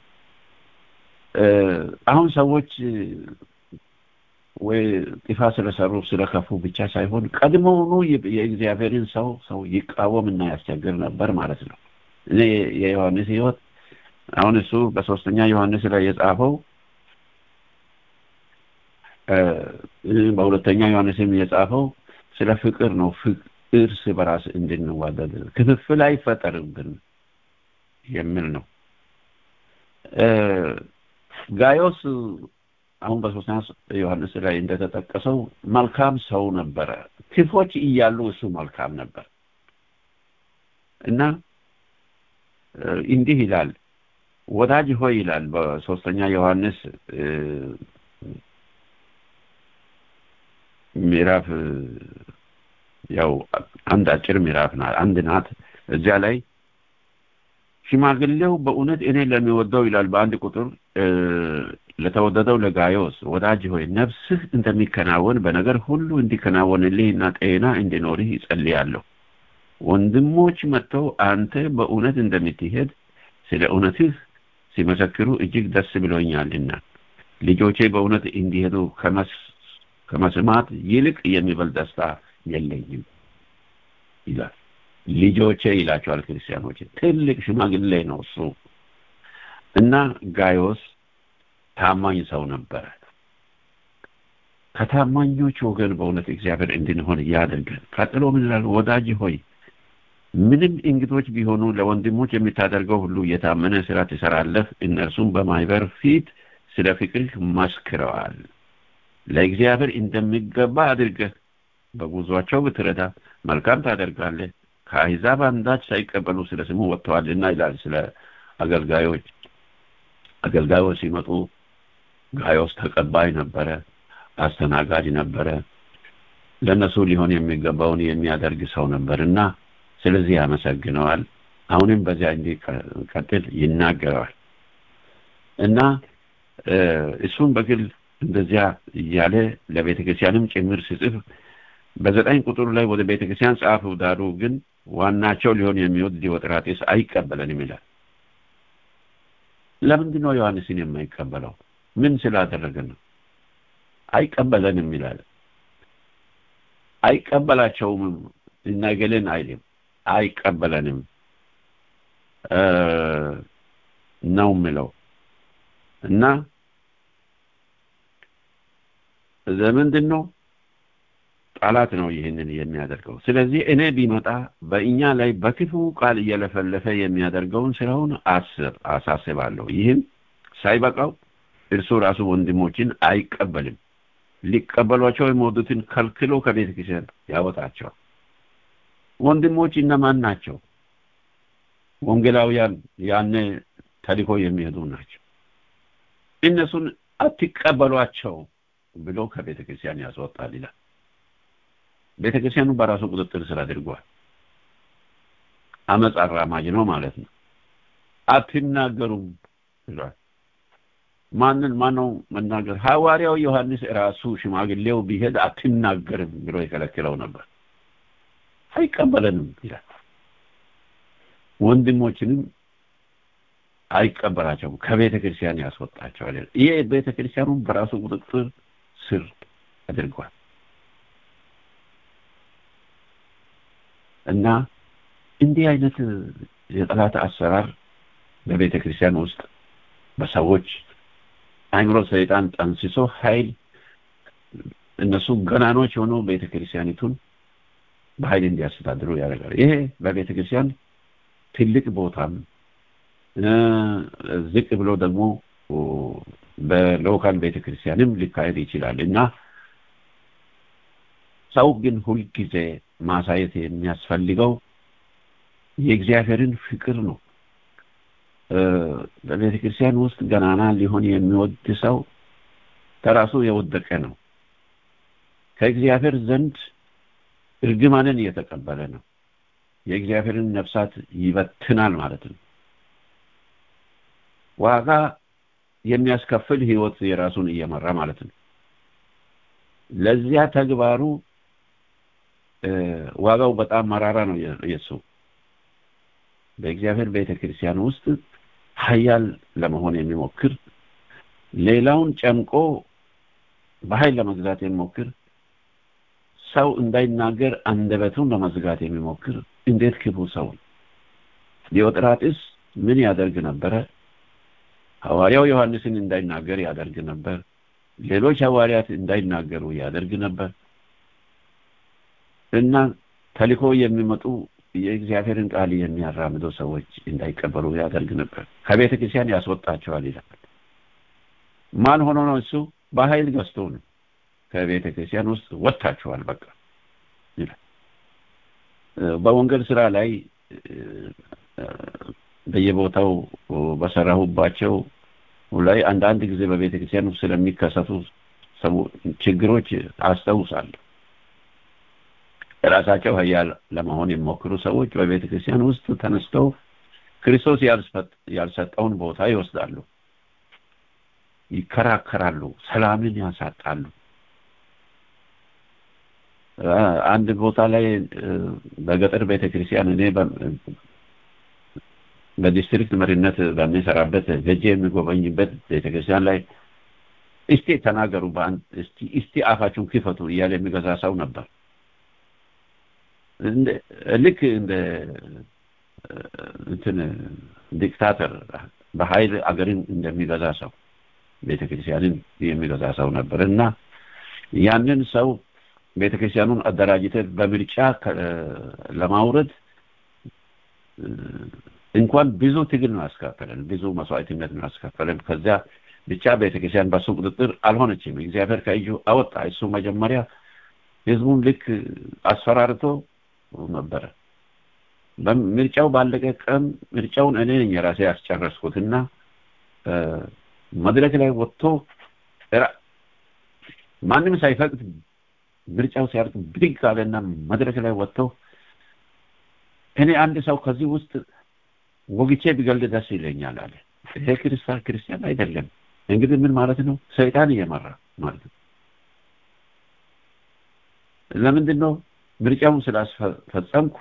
አሁን ሰዎች ወይ ጥፋት ስለሰሩ ስለከፉ ብቻ ሳይሆን ቀድሞውኑ የእግዚአብሔርን ሰው ሰው ይቃወምና ያስቸግር ነበር ማለት ነው። እኔ የዮሐንስ ህይወት አሁን እሱ በሶስተኛ ዮሐንስ ላይ የጻፈው በሁለተኛ ዮሐንስም የጻፈው ስለ ፍቅር ነው። እርስ በራስ እንድንዋደድ ክፍፍል አይፈጠርብን የሚል ነው። ጋዮስ አሁን በሶስተኛ ዮሐንስ ላይ እንደተጠቀሰው መልካም ሰው ነበረ። ክፎች እያሉ እሱ መልካም ነበር እና እንዲህ ይላል ወዳጅ ሆይ ይላል በሶስተኛ ዮሐንስ ምዕራፍ ያው አንድ አጭር ምዕራፍ ናት አንድ ናት እዚያ ላይ ሽማግሌው በእውነት እኔ ለሚወደው ይላል በአንድ ቁጥር ለተወደደው ለጋዮስ ወዳጅ ሆይ ነፍስህ እንደሚከናወን በነገር ሁሉ እንዲከናወንልህና ጤና እንዲኖርህ ይጸልያለሁ ወንድሞች መጥተው አንተ በእውነት እንደምትሄድ ስለ እውነትህ ሲመሰክሩ እጅግ ደስ ብሎኛልና ልጆቼ በእውነት እንዲሄዱ ከመስማት ይልቅ የሚበልጥ ደስታ የለኝም ይላል ልጆቼ ይላቸዋል ክርስቲያኖች ትልቅ ሽማግሌ ነው እሱ እና ጋዮስ ታማኝ ሰው ነበረ ከታማኞች ወገን በእውነት እግዚአብሔር እንድንሆን ያደርገን ቀጥሎ ምን ይላል ወዳጅ ሆይ ምንም እንግዶች ቢሆኑ ለወንድሞች የምታደርገው ሁሉ የታመነ ስራ ትሰራለህ እነርሱም በማይበር ፊት ስለ ፍቅርህ መስክረዋል ለእግዚአብሔር እንደሚገባ አድርገህ በጉዟቸው ብትረዳ መልካም ታደርጋለህ ከአሕዛብ አንዳች ሳይቀበሉ ስለ ስሙ ወጥተዋልና ይላል ስለ አገልጋዮች አገልጋዮች ሲመጡ ጋዮስ ተቀባይ ነበረ አስተናጋጅ ነበረ ለእነሱ ሊሆን የሚገባውን የሚያደርግ ሰው ነበር እና ስለዚህ ያመሰግነዋል አሁንም በዚያ እንዲቀጥል ይናገረዋል እና እሱም በግል እንደዚያ እያለ ለቤተ ክርስቲያንም ጭምር ሲጽፍ በዘጠኝ ቁጥር ላይ ወደ ቤተ ክርስቲያን ጻፉ ዳሩ ግን ዋናቸው ሊሆን የሚወድ ዲዮጥራጤስ አይቀበለንም ይላል ለምንድን ነው ዮሐንስን የማይቀበለው ምን ስላደረገ ነው አይቀበለንም ይላል አይቀበላቸውም እናገልን አይልም አይቀበለንም ነው ምለው እና ለምንድን ነው ጠላት ነው ይህንን የሚያደርገው ስለዚህ እኔ ቢመጣ በእኛ ላይ በክፉ ቃል እየለፈለፈ የሚያደርገውን ስራውን አስብ አሳስባለሁ ይህም ሳይበቃው እርሱ ራሱ ወንድሞችን አይቀበልም ሊቀበሏቸው የሚወዱትን ከልክሎ ከቤተ ክርስቲያን ያወጣቸዋል ወንድሞች እነማን ናቸው ወንጌላውያን ያነ ተልኮ የሚሄዱ ናቸው እነሱን አትቀበሏቸው ብሎ ከቤተ ክርስቲያን ያስወጣል ይላል ቤተ ክርስቲያኑ በራሱ ቁጥጥር ስር አድርጓል አመፅ አራማጅ ነው ማለት ነው አትናገሩም ብሏል ማንን ማነው መናገር ሐዋርያው ዮሐንስ ራሱ ሽማግሌው ቢሄድ አትናገርም ብሎ የከለክለው ነበር አይቀበለንም ይላል ወንድሞችንም አይቀበላቸውም ከቤተ ክርስቲያን ያስወጣቸዋል ይሄ ቤተ ክርስቲያኑን በራሱ ቁጥጥር ስር አድርጓል እና እንዲህ አይነት የጠላት አሰራር በቤተ ክርስቲያን ውስጥ በሰዎች አይምሮ ሰይጣን ጠንስሶ ኃይል እነሱ ገናኖች ሆነው ቤተ ክርስቲያኒቱን በኃይል እንዲያስተዳድሩ ያደርጋል ይሄ በቤተ ክርስቲያን ትልቅ ቦታም ዝቅ ብሎ ደግሞ በሎካል ቤተ ክርስቲያንም ሊካሄድ ይችላል እና ሰው ግን ሁልጊዜ ማሳየት የሚያስፈልገው የእግዚአብሔርን ፍቅር ነው በቤተ ክርስቲያን ውስጥ ገናና ሊሆን የሚወድ ሰው ከራሱ የወደቀ ነው ከእግዚአብሔር ዘንድ እርግማንን እየተቀበለ ነው የእግዚአብሔርን ነፍሳት ይበትናል ማለት ነው ዋጋ የሚያስከፍል ህይወት የራሱን እየመራ ማለት ነው ለዚያ ተግባሩ ዋጋው በጣም መራራ ነው የሱ በእግዚአብሔር ቤተ ክርስቲያን ውስጥ ሀያል ለመሆን የሚሞክር ሌላውን ጨምቆ በኃይል ለመግዛት የሚሞክር ሰው እንዳይናገር አንደበቱን ለመዝጋት የሚሞክር እንዴት ክፉ ሰው ዲዮጥራጥስ ምን ያደርግ ነበረ ሐዋርያው ዮሐንስን እንዳይናገር ያደርግ ነበር ሌሎች ሐዋርያት እንዳይናገሩ ያደርግ ነበር እና ተልኮ የሚመጡ የእግዚአብሔርን ቃል የሚያራምዱ ሰዎች እንዳይቀበሉ ያደርግ ነበር ከቤተ ክርስቲያን ያስወጣቸዋል ይላል ማን ሆኖ ነው እሱ በኃይል ገዝቶ ነው ከቤተ ክርስቲያን ውስጥ ወጥታችኋል በቃ ይላል በወንጌል ስራ ላይ በየቦታው በሰራሁባቸው ላይ አንዳንድ ጊዜ በቤተ ክርስቲያን ውስጥ ስለሚከሰቱ ችግሮች አስታውሳለሁ ራሳቸው ሀያል ለመሆን የሚሞክሩ ሰዎች በቤተ ክርስቲያን ውስጥ ተነስተው ክርስቶስ ያልሰጠውን ቦታ ይወስዳሉ ይከራከራሉ ሰላምን ያሳጣሉ አንድ ቦታ ላይ በገጠር ቤተክርስቲያን እኔ በዲስትሪክት መሪነት በሚሰራበት ገጄ የሚጎበኝበት ቤተክርስቲያን ላይ እስቲ ተናገሩ በአንድ እስቲ እስቲ አፋችሁን ክፈቱ እያለ የሚገዛ ሰው ነበር ልክ እንደ እንትን ዲክታተር በኃይል አገርን እንደሚገዛ ሰው ቤተክርስቲያንን የሚገዛ ሰው ነበር እና ያንን ሰው ቤተክርስቲያኑን አደራጅተ በምርጫ ለማውረድ እንኳን ብዙ ትግል ነው ያስከፈለን ብዙ መስዋዕትነት ነው ያስከፈለን ከዚያ ብቻ ቤተክርስቲያን በሱ ቁጥጥር አልሆነችም እግዚአብሔር ከእጁ አወጣ እሱ መጀመሪያ ህዝቡን ልክ አስፈራርቶ ነበረ ምርጫው ባለቀ ቀን ምርጫውን እኔ ነኝ የራሴ ያስጨረስኩትና መድረክ ላይ ወጥቶ ማንም ሳይፈቅድ ምርጫው ሲያልቅ ብድግ አለና መድረክ ላይ ወጥተው እኔ አንድ ሰው ከዚህ ውስጥ ወግቼ ቢገልድ ደስ ይለኛል አለ ይሄ ክርስቲያን ክርስቲያን አይደለም እንግዲህ ምን ማለት ነው ሰይጣን እየመራ ማለት ነው ለምንድን ነው ምርጫውን ስላስፈጸምኩ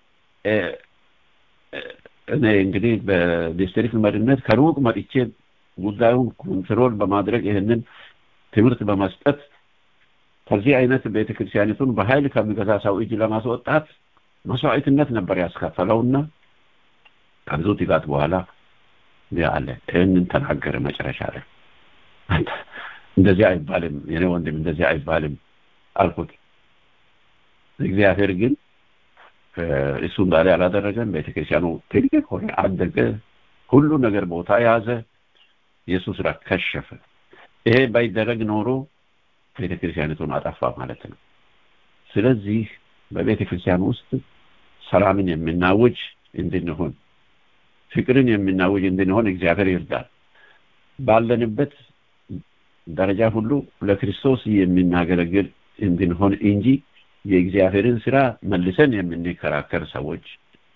እኔ እንግዲህ በዲስትሪክት መሪነት ከሩቅ መጥቼ ጉዳዩን ኮንትሮል በማድረግ ይህንን ትምህርት በመስጠት ከዚህ አይነት ቤተክርስቲያኒቱን በኃይል ከሚገዛ ሰው እጅ ለማስወጣት መስዋዕትነት ነበር ያስከፈለውና ከብዙ ትጋት በኋላ አለ ይህንን ተናገረ መጨረሻ ላይ እንደዚህ አይባልም የኔ ወንድም እንደዚህ አይባልም አልኩት እግዚአብሔር ግን እሱ እንዳለ አላደረገም ቤተክርስቲያኑ ትልቅ ሆነ አደገ ሁሉ ነገር ቦታ ያዘ የእሱ ስራ ከሸፈ ይሄ ባይደረግ ኖሮ ቤተክርስቲያኒቱን አጠፋ ማለት ነው ስለዚህ በቤተክርስቲያን ውስጥ ሰላምን የምናውጅ እንድንሆን ፍቅርን የምናውጅ እንድንሆን እግዚአብሔር ይርዳል ባለንበት ደረጃ ሁሉ ለክርስቶስ የምናገለግል እንድንሆን እንጂ የእግዚአብሔርን ስራ መልሰን የምንከራከር ሰዎች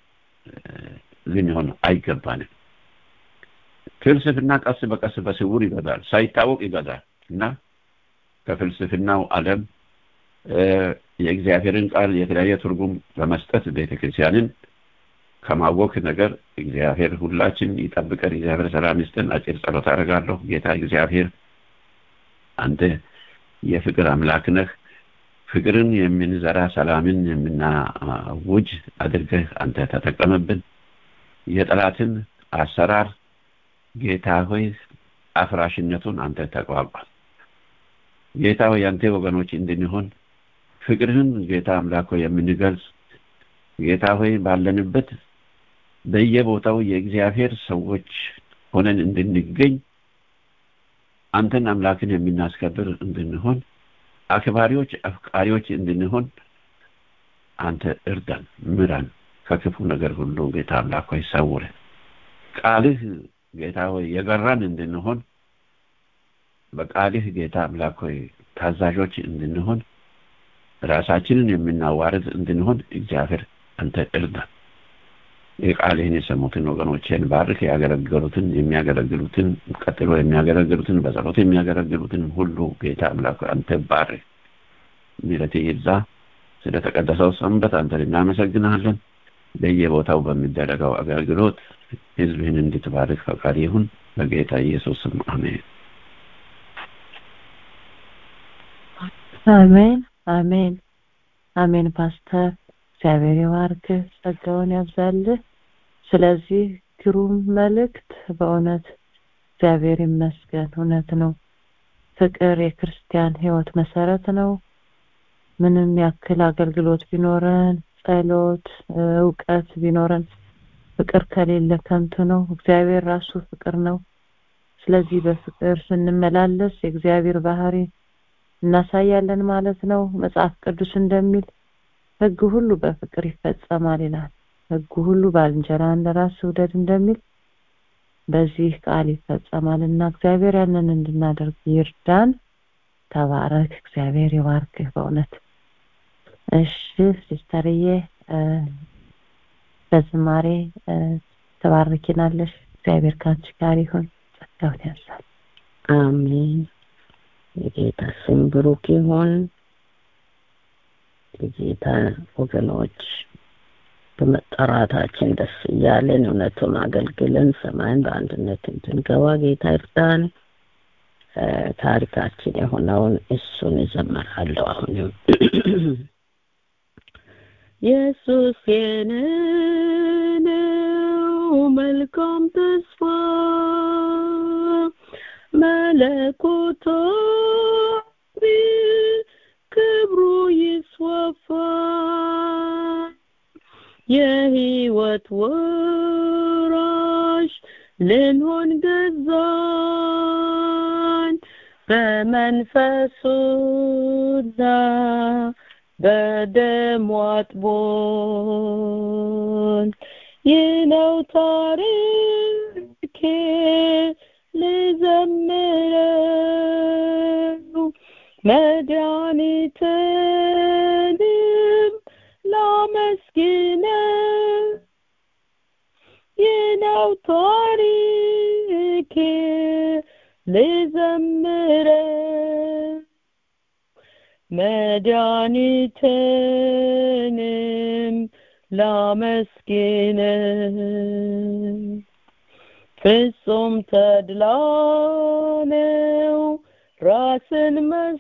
ልንሆን አይገባንም ፍልስፍና ቀስ በቀስ በስውር ይገዛል ሳይታወቅ ይገዛል እና ከፍልስፍናው ዓለም የእግዚአብሔርን ቃል የተለያየ ትርጉም በመስጠት ቤተክርስቲያንን ከማወክ ነገር እግዚአብሔር ሁላችን ይጠብቀን እግዚአብሔር ሰላም ይስጥን አጭር ጸሎት አደርጋለሁ ጌታ እግዚአብሔር አንተ የፍቅር አምላክ ነህ ፍቅርን የምንዘራ ሰላምን የምናውጅ አድርገህ አንተ ተጠቀምብን የጠላትን አሰራር ጌታ ሆይ አፍራሽነቱን አንተ ተቋቋም ጌታ ሆይ አንተ ወገኖች እንድንሆን ፍቅርህን ጌታ አምላክ ሆይ የምንገልጽ ጌታ ሆይ ባለንበት በየቦታው የእግዚአብሔር ሰዎች ሆነን እንድንገኝ አንተን አምላክን የምናስከብር እንድንሆን አክባሪዎች አፍቃሪዎች እንድንሆን አንተ እርዳን ምራን ከክፉ ነገር ሁሉ ጌታ አምላክ ሆይ ሰውረን ቃልህ ጌታ ሆይ የገራን እንድንሆን በቃልህ ጌታ አምላክ ሆይ ታዛዦች እንድንሆን ራሳችንን የምናዋርድ እንድንሆን እግዚአብሔር አንተ እርዳን የቃልህን የሰሙትን ወገኖችን ባርክ ያገለገሉትን የሚያገለግሉትን ቀጥሎ የሚያገለግሉትን በጸሎት የሚያገለግሉትን ሁሉ ጌታ አምላክ አንተ ባርክ ምሕረት ይብዛ ስለተቀደሰው ሰንበት አንተን እናመሰግናለን በየቦታው በሚደረገው አገልግሎት ህዝብህን እንድትባርክ ፈቃድ ይሁን በጌታ ኢየሱስ ስም አሜን አሜን አሜን አሜን ፓስተር እግዚአብሔር ይባርክህ ጸጋውን ያብዛልህ ስለዚህ ግሩም መልእክት በእውነት እግዚአብሔር ይመስገን እውነት ነው ፍቅር የክርስቲያን ህይወት መሰረት ነው ምንም ያክል አገልግሎት ቢኖረን ጸሎት እውቀት ቢኖረን ፍቅር ከሌለ ከንቱ ነው እግዚአብሔር ራሱ ፍቅር ነው ስለዚህ በፍቅር ስንመላለስ የእግዚአብሔር ባህሪ እናሳያለን ማለት ነው መጽሐፍ ቅዱስ እንደሚል ህግ ሁሉ በፍቅር ይፈጸማል ይላል ህግ ሁሉ ባልንጀራ እንደራስ ውደድ እንደሚል በዚህ ቃል ይፈጸማል እና እግዚአብሔር ያንን እንድናደርግ ይርዳን ተባረክ እግዚአብሔር ይባርክህ በእውነት እሺ ሲስተርዬ በዝማሬ ተባርኪናለሽ እግዚአብሔር ካንቺ ጋር ይሁን ጸጋውን ያብዛል አሜን የጌታ ስም ብሩክ ይሁን የጌታ ወገኖች በመጠራታችን ደስ እያለን እውነቱን አገልግለን ሰማይን በአንድነት እንድንገባ ጌታ ይርዳን ታሪካችን የሆነውን እሱን እዘምራለሁ አሁንም ኢየሱስ የኔ ነው መልካም ተስፋ መለኮታዊ ክብሩ ይስፋፋ የህይወት ወራሽ ልንሆን ገዛን በመንፈሱና በደሙ አጥቦን ይህ ነው ታሪኬ ልዘምረው መድኃኒትንም ላመስግነው ይህ ነው ታሪኬ ልዘምረው መድኃኒትንም ላመስግነው ፍጹም ተድላ ነው ራስን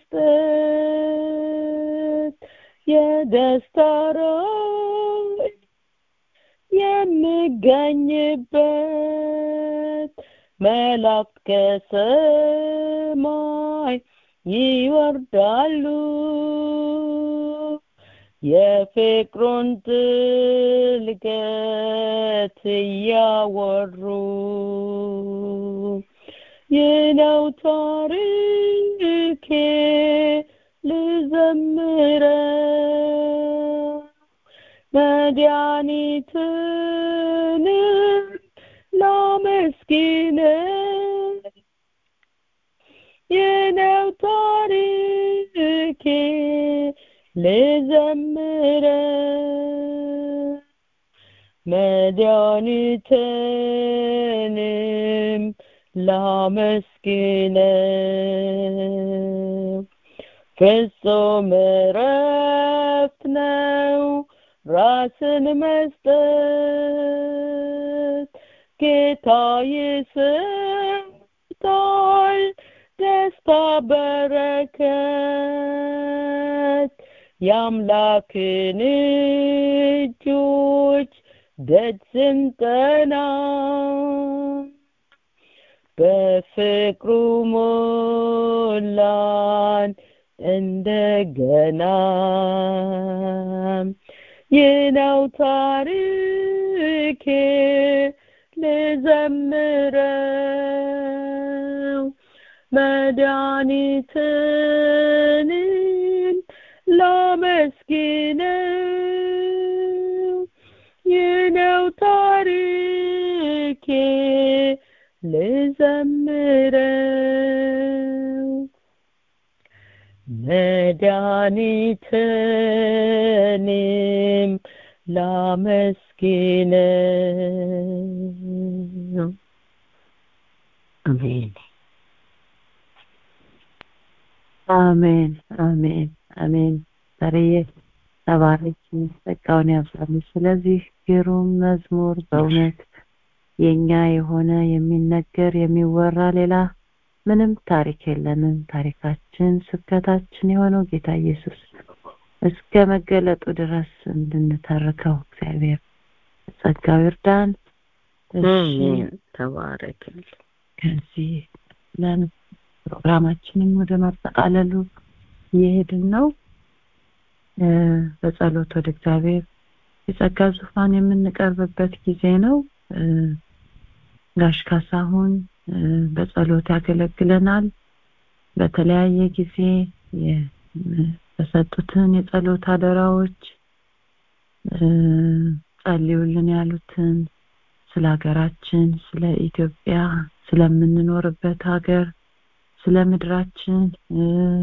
መስጠት የደስታ ራእይ የምገኝበት መላእክት ከሰማይ ይወርዳሉ የፍቅሩን ጥልቀት እያወሩ ይህ ነው ታሪኬ ልዘምረው መድኃኒትንም ላመስግነው ይህ ነው ታሪኬ ልዘምረው መድኃኒትንም ላመስግነው ፍጹም እረፍት ነው ራስን መስጠት ጌታ ይሰጣል ደስታ በረከት የአምላክን እጆች ደጅ ስንጠና በፍቅሩ ሞላን እንደገና ይህ ነው ታሪኬ ልዘምረው መድኃኒትን ላመስግነው ይህ ነው ታሪኬ ልዘምረው መድኃኒትንም ላመስግነው አሜን አሜን አሜን አሜን ዛሬዬ ተባረኪ ጸጋውን ያብዛልሽ ስለዚህ ግሩም መዝሙር በእውነት የኛ የሆነ የሚነገር የሚወራ ሌላ ምንም ታሪክ የለንም ታሪካችን ስብከታችን የሆነው ጌታ ኢየሱስ እስከ መገለጡ ድረስ እንድንተርከው እግዚአብሔር ጸጋው ይርዳን እሺ አሜን ተባረክልኝ ከዚህ ለን ፕሮግራማችንን ወደ ማጠቃለሉ እየሄድን ነው እ በጸሎት ወደ እግዚአብሔር የጸጋ ዙፋን የምንቀርብበት ጊዜ ነው እ ጋሽ ካሳሁን እ በጸሎት ያገለግለናል በተለያየ ጊዜ የተሰጡትን የጸሎት አደራዎች እ ጸልዩልን ያሉትን ስለ ሀገራችን ስለ ኢትዮጵያ ስለምንኖርበት ሀገር ስለ ምድራችን እ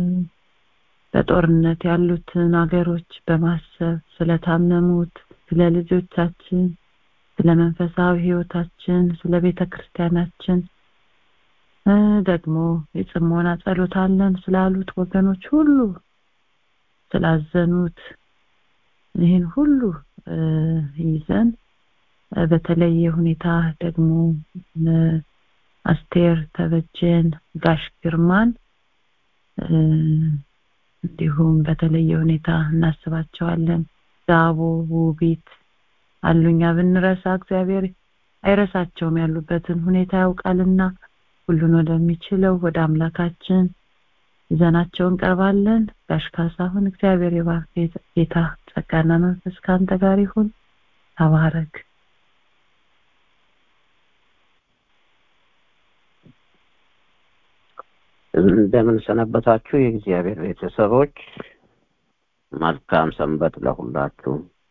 በጦርነት ያሉትን ሀገሮች በማሰብ ስለታመሙት ስለ ልጆቻችን ስለ መንፈሳዊ ህይወታችን ስለ ቤተ ክርስቲያናችን እ ደግሞ የጽሞና ጸሎት አለን ስላሉት ወገኖች ሁሉ ስላዘኑት ይህን ሁሉ እ ይዘን እ በተለየ ሁኔታ ደግሞ እ አስቴር ተበጀን ጋሽ ግርማን እ እንዲሁም በተለየ ሁኔታ እናስባቸዋለን ዳቦ ውቢት አሉኛ ብንረሳ እግዚአብሔር አይረሳቸውም ያሉበትን ሁኔታ ያውቃልና ሁሉን ወደሚችለው ወደ አምላካችን ይዘናቸው እንቀርባለን ጋሽ ካሳሁን እግዚአብሔር የባርክ ጌታ ጸጋና መንፈስ ከአንተ ጋር ይሁን ተባረክ እንደምን ሰነበታችሁ የእግዚአብሔር ቤተሰቦች መልካም ሰንበት ለሁላችሁ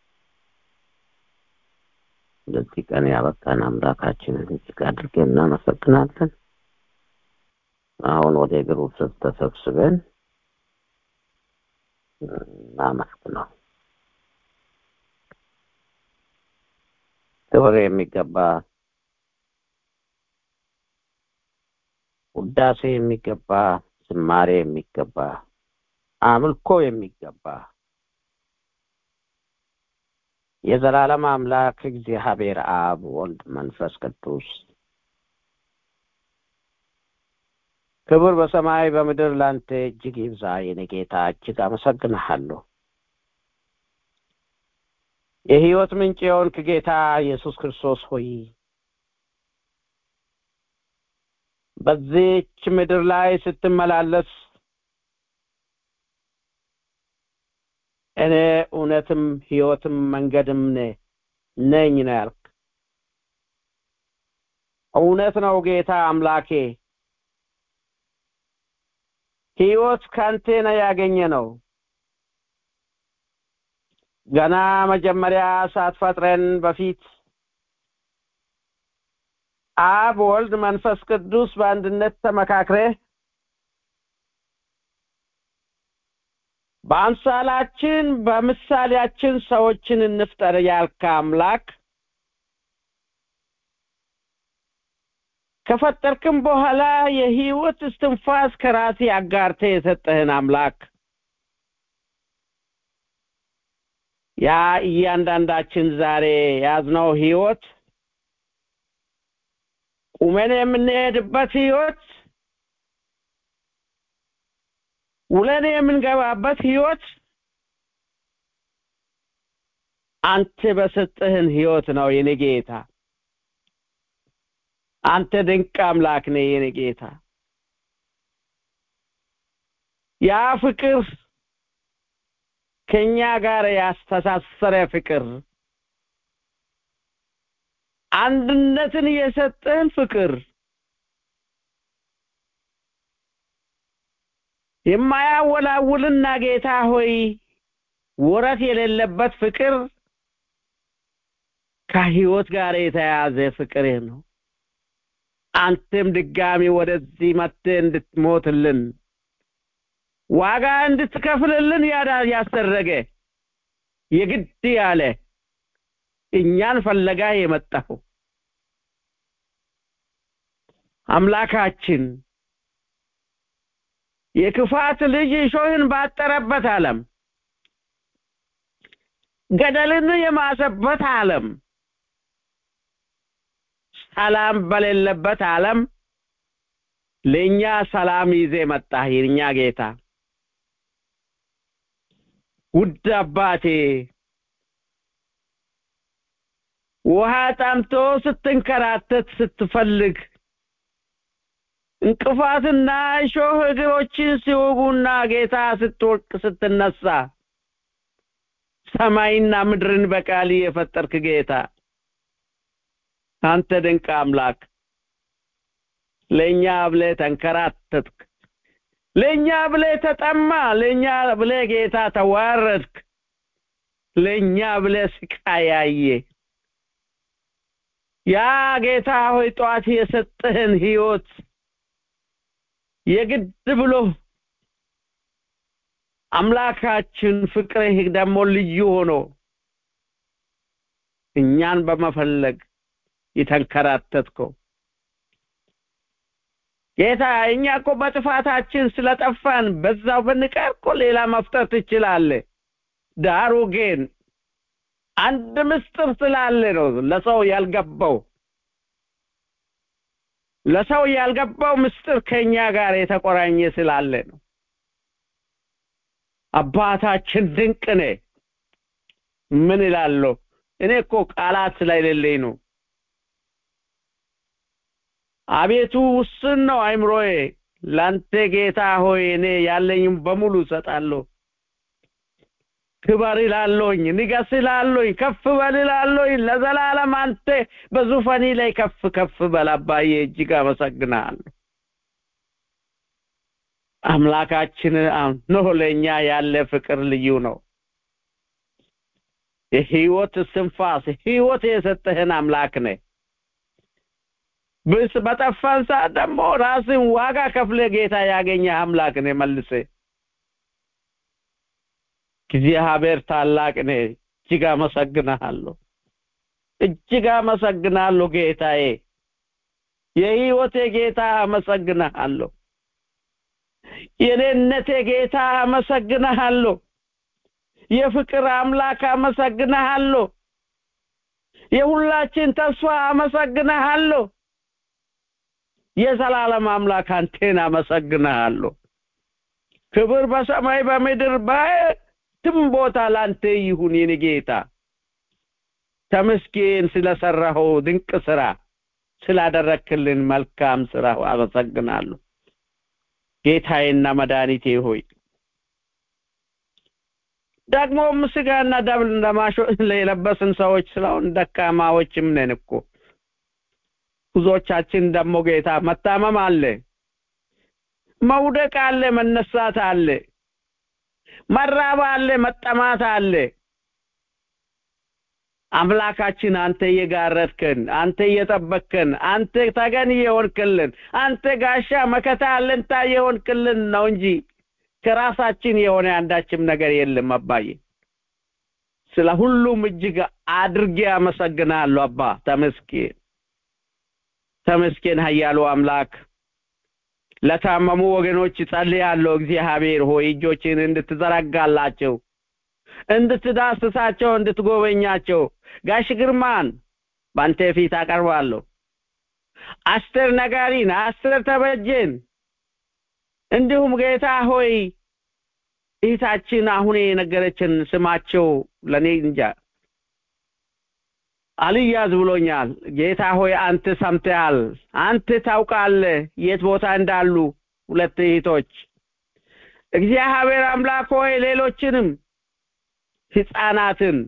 ለዚህ ቀን ያበቃን አምላካችንን እጅግ አድርገን እናመሰግናለን አሁን ወደ እግሩ ስር ተሰብስበን እናመስግነው ክብር የሚገባ ውዳሴ የሚገባ ዝማሬ የሚገባ አምልኮ የሚገባ የዘላለም አምላክ እግዚአብሔር አብ ወልድ መንፈስ ቅዱስ ክብር በሰማይ በምድር ላንተ እጅግ ይብዛ የኔ ጌታ እጅግ አመሰግንሃለሁ የህይወት ምንጭ የሆንክ ጌታ ኢየሱስ ክርስቶስ ሆይ በዚች ምድር ላይ ስትመላለስ እኔ እውነትም ህይወትም መንገድም ነኝ ነው ያልክ እውነት ነው ጌታ አምላኬ ህይወት ካንተ ነው ያገኘ ነው ገና መጀመሪያ ሳትፈጥረን በፊት አብ ወልድ መንፈስ ቅዱስ በአንድነት ተመካክረ በአምሳላችን በምሳሌያችን ሰዎችን እንፍጠር ያልከ አምላክ ከፈጠርክም በኋላ የህይወት እስትንፋስ ከራሴ አጋርተ የሰጠህን አምላክ ያ እያንዳንዳችን ዛሬ ያዝነው ህይወት ቁመን የምንሄድበት ህይወት ውለን የምንገባበት ህይወት አንተ በሰጠህን ህይወት ነው የኔ ጌታ አንተ ድንቅ አምላክ ነህ የኔ ጌታ ያ ፍቅር ከኛ ጋር ያስተሳሰረ ፍቅር አንድነትን የሰጠህን ፍቅር የማያወላውልና ጌታ ሆይ ወረት የሌለበት ፍቅር ከህይወት ጋር የተያያዘ ፍቅር ነው። አንተም ድጋሚ ወደዚህ መጥተህ እንድትሞትልን ዋጋ እንድትከፍልልን ያዳ ያሰረገ የግድ ያለ እኛን ፈለጋ የመጣው አምላካችን የክፋት ልጅ እሾህን ባጠረበት ዓለም ገደልን የማሰበት ዓለም ሰላም በሌለበት ዓለም ለእኛ ሰላም ይዜ መጣ የእኛ ጌታ ውድ አባቴ ውሃ ጠምቶ ስትንከራተት ስትፈልግ እንቅፋትና እሾህ እግሮችን ሲወጉና ጌታ ስትወድቅ ስትነሳ ሰማይና ምድርን በቃል የፈጠርክ ጌታ አንተ ድንቅ አምላክ ለእኛ ብለህ ተንከራተትክ ለእኛ ብለህ ተጠማ ለእኛ ብለህ ጌታ ተዋረድክ ለእኛ ብለህ ስቃያየ ያ ጌታ ሆይ ጠዋት የሰጠህን ህይወት የግድ ብሎ አምላካችን ፍቅርህ ደግሞ ልዩ ሆኖ እኛን በመፈለግ የተንከራተትከው ጌታ እኛ እኮ በጥፋታችን ስለጠፋን በዛው ብንቀር እኮ ሌላ መፍጠር ትችላለህ። ዳሩ ግን አንድ ምስጢር ስላለ ነው ለሰው ያልገባው ለሰው ያልገባው ምስጢር ከኛ ጋር የተቆራኘ ስላለ ነው። አባታችን ድንቅ ነህ። ምን እላለሁ? እኔ እኮ ቃላት ስለሌለኝ ነው። አቤቱ ውስን ነው አይምሮዬ። ላንተ ጌታ ሆይ እኔ ያለኝም በሙሉ እሰጣለሁ። ክበር ይላለኝ፣ ንገስ ይላለኝ፣ ከፍ በል ይላለኝ። ለዘላለም አንተ በዙፋኒ ላይ ከፍ ከፍ በል አባዬ። እጅግ አመሰግናለሁ። አምላካችን ነው ለእኛ ያለ ፍቅር ልዩ ነው። የህይወት ስንፋስ ህይወት የሰጠህን አምላክ ነህ። ብስ በጠፋን ሰዓት ደግሞ ራስን ዋጋ ከፍለ ጌታ ያገኘ አምላክ ነህ። መልሰ እግዚአብሔር ታላቅ ነህ። እጅግ አመሰግናለሁ። እጅግ አመሰግናለሁ ጌታዬ፣ የህይወቴ ጌታ አመሰግናለሁ። የኔነቴ ጌታ አመሰግናለሁ። የፍቅር አምላክ አመሰግናለሁ። የሁላችን ተስፋ አመሰግናለሁ። የዘላለም አምላክ አንቴን አመሰግናለሁ። ክብር በሰማይ በምድር በየትም ቦታ ላንተ ይሁን የኔ ጌታ። ተመስገን ስለሰራኸው ድንቅ ስራ፣ ስላደረክልን መልካም ስራ አመሰግናለሁ። ጌታዬና መድኃኒቴ ሆይ ደግሞ ስጋና ደም ለማሾ የለበስን ሰዎች ስለሆን ደካማዎችም ነን እኮ ብዙዎቻችን ደግሞ ጌታ መታመም አለ፣ መውደቅ አለ፣ መነሳት አለ፣ መራብ አለ፣ መጠማት አለ። አምላካችን አንተ እየጋረድከን፣ አንተ እየጠበቅከን፣ አንተ ተገን የሆንክልን፣ አንተ ጋሻ መከታ አለንታ የሆንክልን ነው እንጂ ከራሳችን የሆነ አንዳችም ነገር የለም። አባዬ ስለ ሁሉም እጅግ አድርጌ አመሰግናለሁ። አባ ተመስገን፣ ተመስገን ኃያሉ አምላክ። ለታመሙ ወገኖች ጸልያለሁ። እግዚአብሔር ሆይ እጆችን እንድትዘረጋላቸው፣ እንድትዳስሳቸው፣ እንድትጎበኛቸው ጋሽ ግርማን በአንተ ፊት አቀርባለሁ። አስቴር ነጋሪን፣ አስቴር ተበጀን እንዲሁም ጌታ ሆይ እህታችን አሁን የነገረችን ስማቸው ለኔ እንጃ አልያዝ ብሎኛል። ጌታ ሆይ አንተ ሰምተሃል፣ አንተ ታውቃለህ የት ቦታ እንዳሉ ሁለት እህቶች። እግዚአብሔር አምላክ ሆይ ሌሎችንም ህፃናትን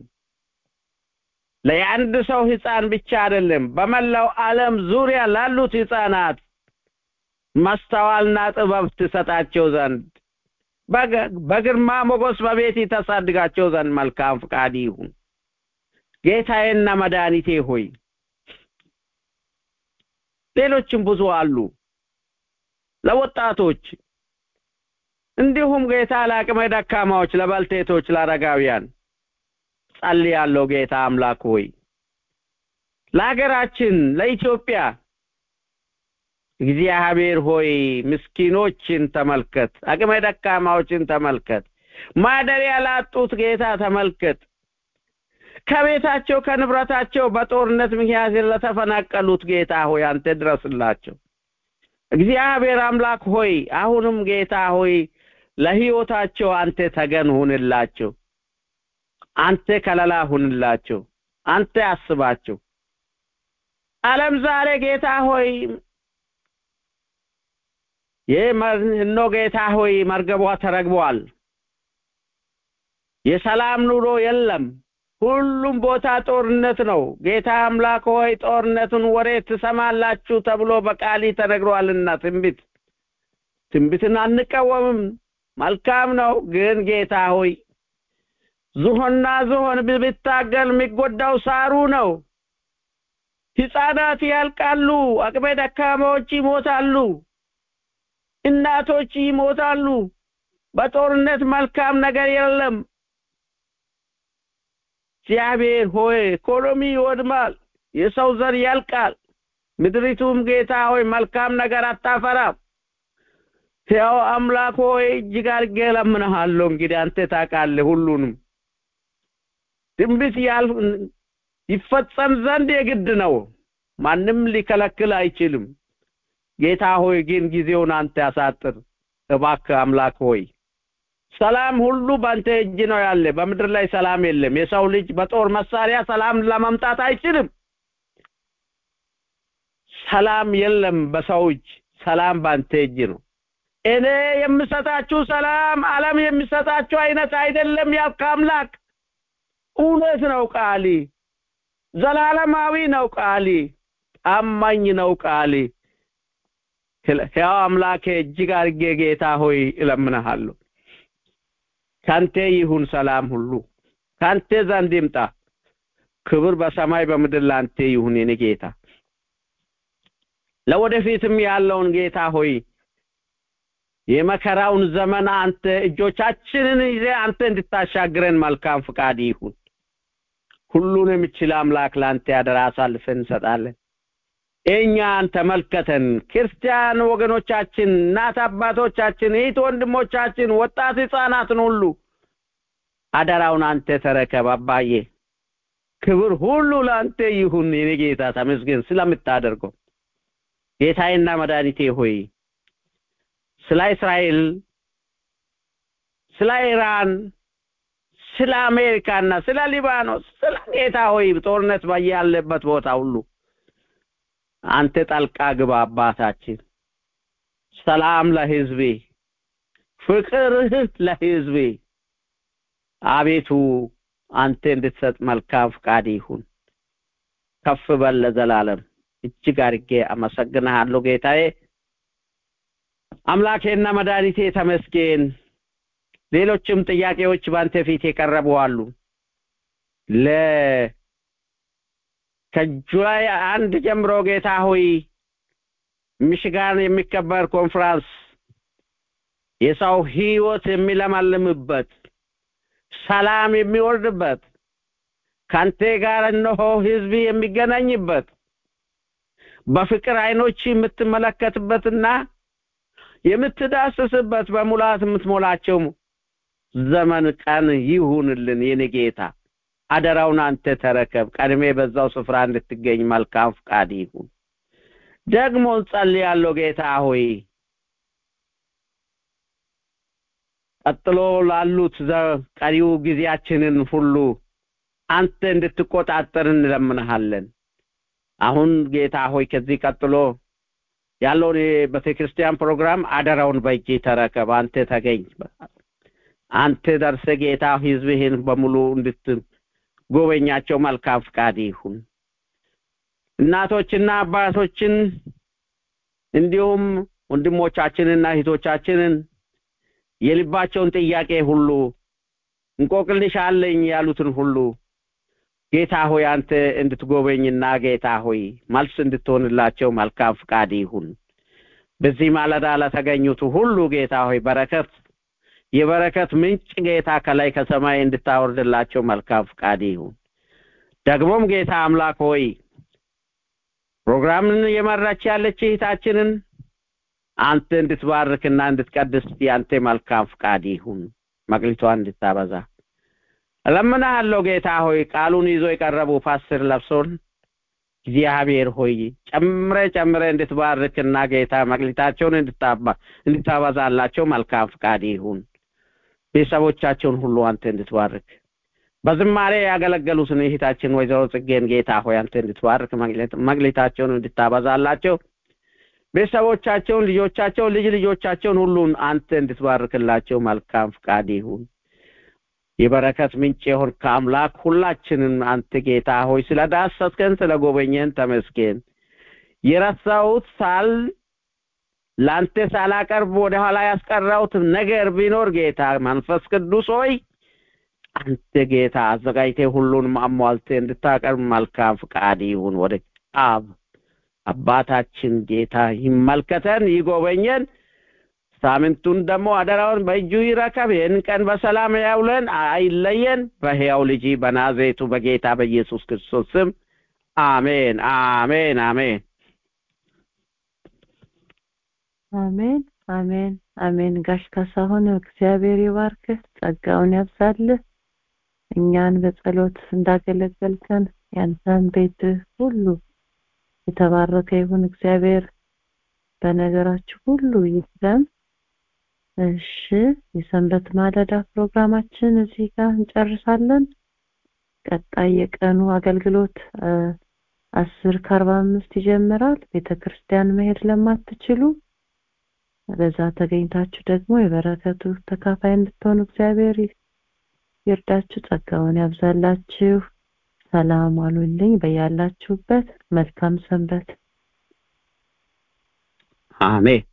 ለየአንድ ሰው ህፃን ብቻ አይደለም፣ በመላው ዓለም ዙሪያ ላሉት ህፃናት ማስተዋልና ጥበብ ትሰጣቸው ዘንድ በግርማ ሞገስ በቤት ተሳድጋቸው ዘንድ መልካም ፍቃድ ይሁን። ጌታዬና መድኃኒቴ ሆይ ሌሎችም ብዙ አሉ ለወጣቶች እንዲሁም ጌታ ለአቅመ ደካማዎች፣ ለባልቴቶች፣ ለአረጋውያን ጸልያለሁ። ጌታ አምላክ ሆይ ለሀገራችን ለኢትዮጵያ እግዚአብሔር ሆይ ምስኪኖችን ተመልከት፣ አቅመ ደካማዎችን ተመልከት፣ ማደሪያ ላጡት ጌታ ተመልከት። ከቤታቸው ከንብረታቸው በጦርነት ምክንያት ለተፈናቀሉት ጌታ ሆይ አንተ ድረስላቸው። እግዚአብሔር አምላክ ሆይ አሁንም ጌታ ሆይ ለሕይወታቸው አንተ ተገን ሁንላቸው። አንተ ከለላ ሁንላቸው። አንተ አስባቸው። ዓለም ዛሬ ጌታ ሆይ እኖ ጌታ ሆይ መርገቧ ተረግቧል። የሰላም ኑሮ የለም። ሁሉም ቦታ ጦርነት ነው። ጌታ አምላክ ሆይ ጦርነቱን ወሬ ትሰማላችሁ ተብሎ በቃሊ ተነግሯልና ትንቢት ትንቢትን አንቃወምም። መልካም ነው። ግን ጌታ ሆይ ዝሆንና ዝሆን ብታገል የሚጎዳው ሳሩ ነው። ሕፃናት ያልቃሉ። አቅመ ደካማዎች ይሞታሉ። እናቶች ይሞታሉ። በጦርነት መልካም ነገር የለም። እግዚአብሔር ሆይ ኢኮኖሚ ይወድማል። የሰው ዘር ያልቃል። ምድሪቱም ጌታ ሆይ መልካም ነገር አታፈራም። ሕያው አምላክ ሆይ እጅግ አድርጌ እለምንሃለሁ። እንግዲህ አንተ ታውቃለህ ሁሉንም። ትንቢት ያልፍ ይፈጸም ዘንድ የግድ ነው። ማንም ሊከለክል አይችልም። ጌታ ሆይ ግን ጊዜውን አንተ ያሳጥር እባክህ አምላክ ሆይ ሰላም ሁሉ በአንተ እጅ ነው ያለ። በምድር ላይ ሰላም የለም። የሰው ልጅ በጦር መሳሪያ ሰላም ለማምጣት አይችልም። ሰላም የለም በሰው እጅ፣ ሰላም በአንተ እጅ ነው። እኔ የምሰጣችሁ ሰላም ዓለም የሚሰጣችሁ አይነት አይደለም ያልክ አምላክ እውነት ነው ቃሊ፣ ዘላለማዊ ነው ቃሊ፣ ታማኝ ነው ቃሊ። ሕያው አምላኬ እጅግ አድርጌ ጌታ ሆይ እለምንሃለሁ። ካንተ ይሁን ሰላም ሁሉ ካንተ ዘንድ ይምጣ። ክብር በሰማይ በምድር ላንተ ይሁን የኔ ጌታ። ለወደፊትም ያለውን ጌታ ሆይ የመከራውን ዘመን አንተ እጆቻችንን ይዘ አንተ እንድታሻግረን መልካም ፍቃድ ይሁን። ሁሉን የሚችል አምላክ ለአንተ ያደራ አሳልፈን እንሰጣለን። እኛን ተመልከተን። ክርስቲያን ወገኖቻችን፣ እናት አባቶቻችን፣ እህት ወንድሞቻችን፣ ወጣት ህፃናትን ሁሉ አደራውን አንተ ተረከብ አባዬ። ክብር ሁሉ ለአንተ ይሁን የኔ ጌታ። ተመስገን ስለምታደርገው ጌታዬና መድኃኒቴ ሆይ ስለ እስራኤል፣ ስለ ኢራን፣ ስለ አሜሪካና ስለ ሊባኖስ ስለ ጌታ ሆይ ጦርነት ባያለበት ቦታ ሁሉ አንተ ጠልቃ ግባ አባታችን። ሰላም ለህዝቤ፣ ፍቅርህ ለህዝቤ አቤቱ አንተ እንድትሰጥ መልካም ፍቃድ ይሁን። ከፍ በል ለዘላለም። እጅግ አድርጌ አመሰግንሃለሁ ጌታዬ አምላኬና መድኃኒቴ ተመስገን። ሌሎችም ጥያቄዎች በአንተ ፊት የቀረቡ አሉ። ለ ከጁላይ አንድ ጀምሮ ጌታ ሆይ ሚሽጋን የሚከበር ኮንፍራንስ የሰው ህይወት የሚለመልምበት ሰላም የሚወርድበት ካንተ ጋር እነሆ ህዝብ የሚገናኝበት በፍቅር አይኖች የምትመለከትበትና የምትዳስስበት በሙላት የምትሞላቸው ዘመን ቀን ይሁንልን የኔ ጌታ። አደራውን አንተ ተረከብ። ቀድሜ በዛው ስፍራ እንድትገኝ መልካም ፍቃድ ይሁን። ደግሞ እንጸልያለሁ ጌታ ሆይ ቀጥሎ ላሉት ቀሪው ጊዜያችንን ሁሉ አንተ እንድትቆጣጠር እንለምንሃለን። አሁን ጌታ ሆይ ከዚህ ቀጥሎ ያለውን የቤተ ክርስቲያን ፕሮግራም አደራውን በእጅ ተረከብ። አንተ ተገኝ። አንተ ደርሰ ጌታ ህዝብህን በሙሉ እንድትጎበኛቸው መልካም ፍቃድ ይሁን። እናቶችና አባቶችን እንዲሁም ወንድሞቻችንና እህቶቻችንን የልባቸውን ጥያቄ ሁሉ እንቆቅልሽ አለኝ ያሉትን ሁሉ ጌታ ሆይ አንተ እንድትጎበኝና ጌታ ሆይ መልስ እንድትሆንላቸው መልካም ፍቃድ ይሁን። በዚህ ማለዳ ለተገኙት ሁሉ ጌታ ሆይ በረከት የበረከት ምንጭ ጌታ ከላይ ከሰማይ እንድታወርድላቸው መልካም ፍቃድ ይሁን። ደግሞም ጌታ አምላክ ሆይ ፕሮግራምን የመራች ያለች እህታችንን አንተ እንድትባርክና እንድትቀድስ ያንተ መልካም ፍቃድ ይሁን። መቅሊቷን እንድታበዛ እለምንሃለሁ ጌታ ሆይ ቃሉን ይዞ የቀረቡ ፓስተር ለብሶን እግዚአብሔር ሆይ ጨምረ ጨምረ እንድትባርክና ጌታ መቅሊታቸውን እንድታበዛላቸው መልካም ፍቃድ ይሁን። ቤተሰቦቻቸውን ሁሉ አንተ እንድትባርክ በዝማሬ ያገለገሉትን እህታችን ወይዘሮ ጽጌን ጌታ ሆይ አንተ እንድትባርክ መቅሊታቸውን እንድታበዛላቸው ቤተሰቦቻቸውን፣ ልጆቻቸውን፣ ልጅ ልጆቻቸውን ሁሉን አንተ እንድትባርክላቸው መልካም ፍቃድ ይሁን። የበረከት ምንጭ የሆን ከአምላክ ሁላችንን አንተ ጌታ ሆይ ስለ ዳሰስከን ስለ ጎበኘን ተመስገን። የረሳሁት ሳል ለአንተ ሳላቀርብ ወደኋላ ያስቀራሁት ነገር ቢኖር ጌታ መንፈስ ቅዱስ ሆይ አንተ ጌታ አዘጋጅቴ ሁሉንም አሟልቴ እንድታቀርብ መልካም ፍቃድ ይሁን። ወደ አብ አባታችን ጌታ ይመልከተን፣ ይጎበኘን። ሳምንቱን ደግሞ አደራውን በእጁ ይረከብ። ይህን ቀን በሰላም ያውለን፣ አይለየን። በሕያው ልጅ በናዝሬቱ በጌታ በኢየሱስ ክርስቶስ ስም አሜን፣ አሜን፣ አሜን፣ አሜን፣ አሜን፣ አሜን። ጋሽ ካሳሁን እግዚአብሔር ይባርክህ፣ ጸጋውን ያብዛልህ። እኛን በጸሎት እንዳገለገልከን ያንተን ቤት ሁሉ የተባረከ ይሁን። እግዚአብሔር በነገራችሁ ሁሉ ይስለም። እሺ የሰንበት ማለዳ ፕሮግራማችን እዚህ ጋር እንጨርሳለን። ቀጣይ የቀኑ አገልግሎት አስር ከአርባ አምስት ይጀምራል። ቤተ ክርስቲያን መሄድ ለማትችሉ በዛ ተገኝታችሁ ደግሞ የበረከቱ ተካፋይ እንድትሆኑ እግዚአብሔር ይርዳችሁ፣ ጸጋውን ያብዛላችሁ። ሰላም አሉልኝ። በያላችሁበት መልካም ሰንበት። አሜን።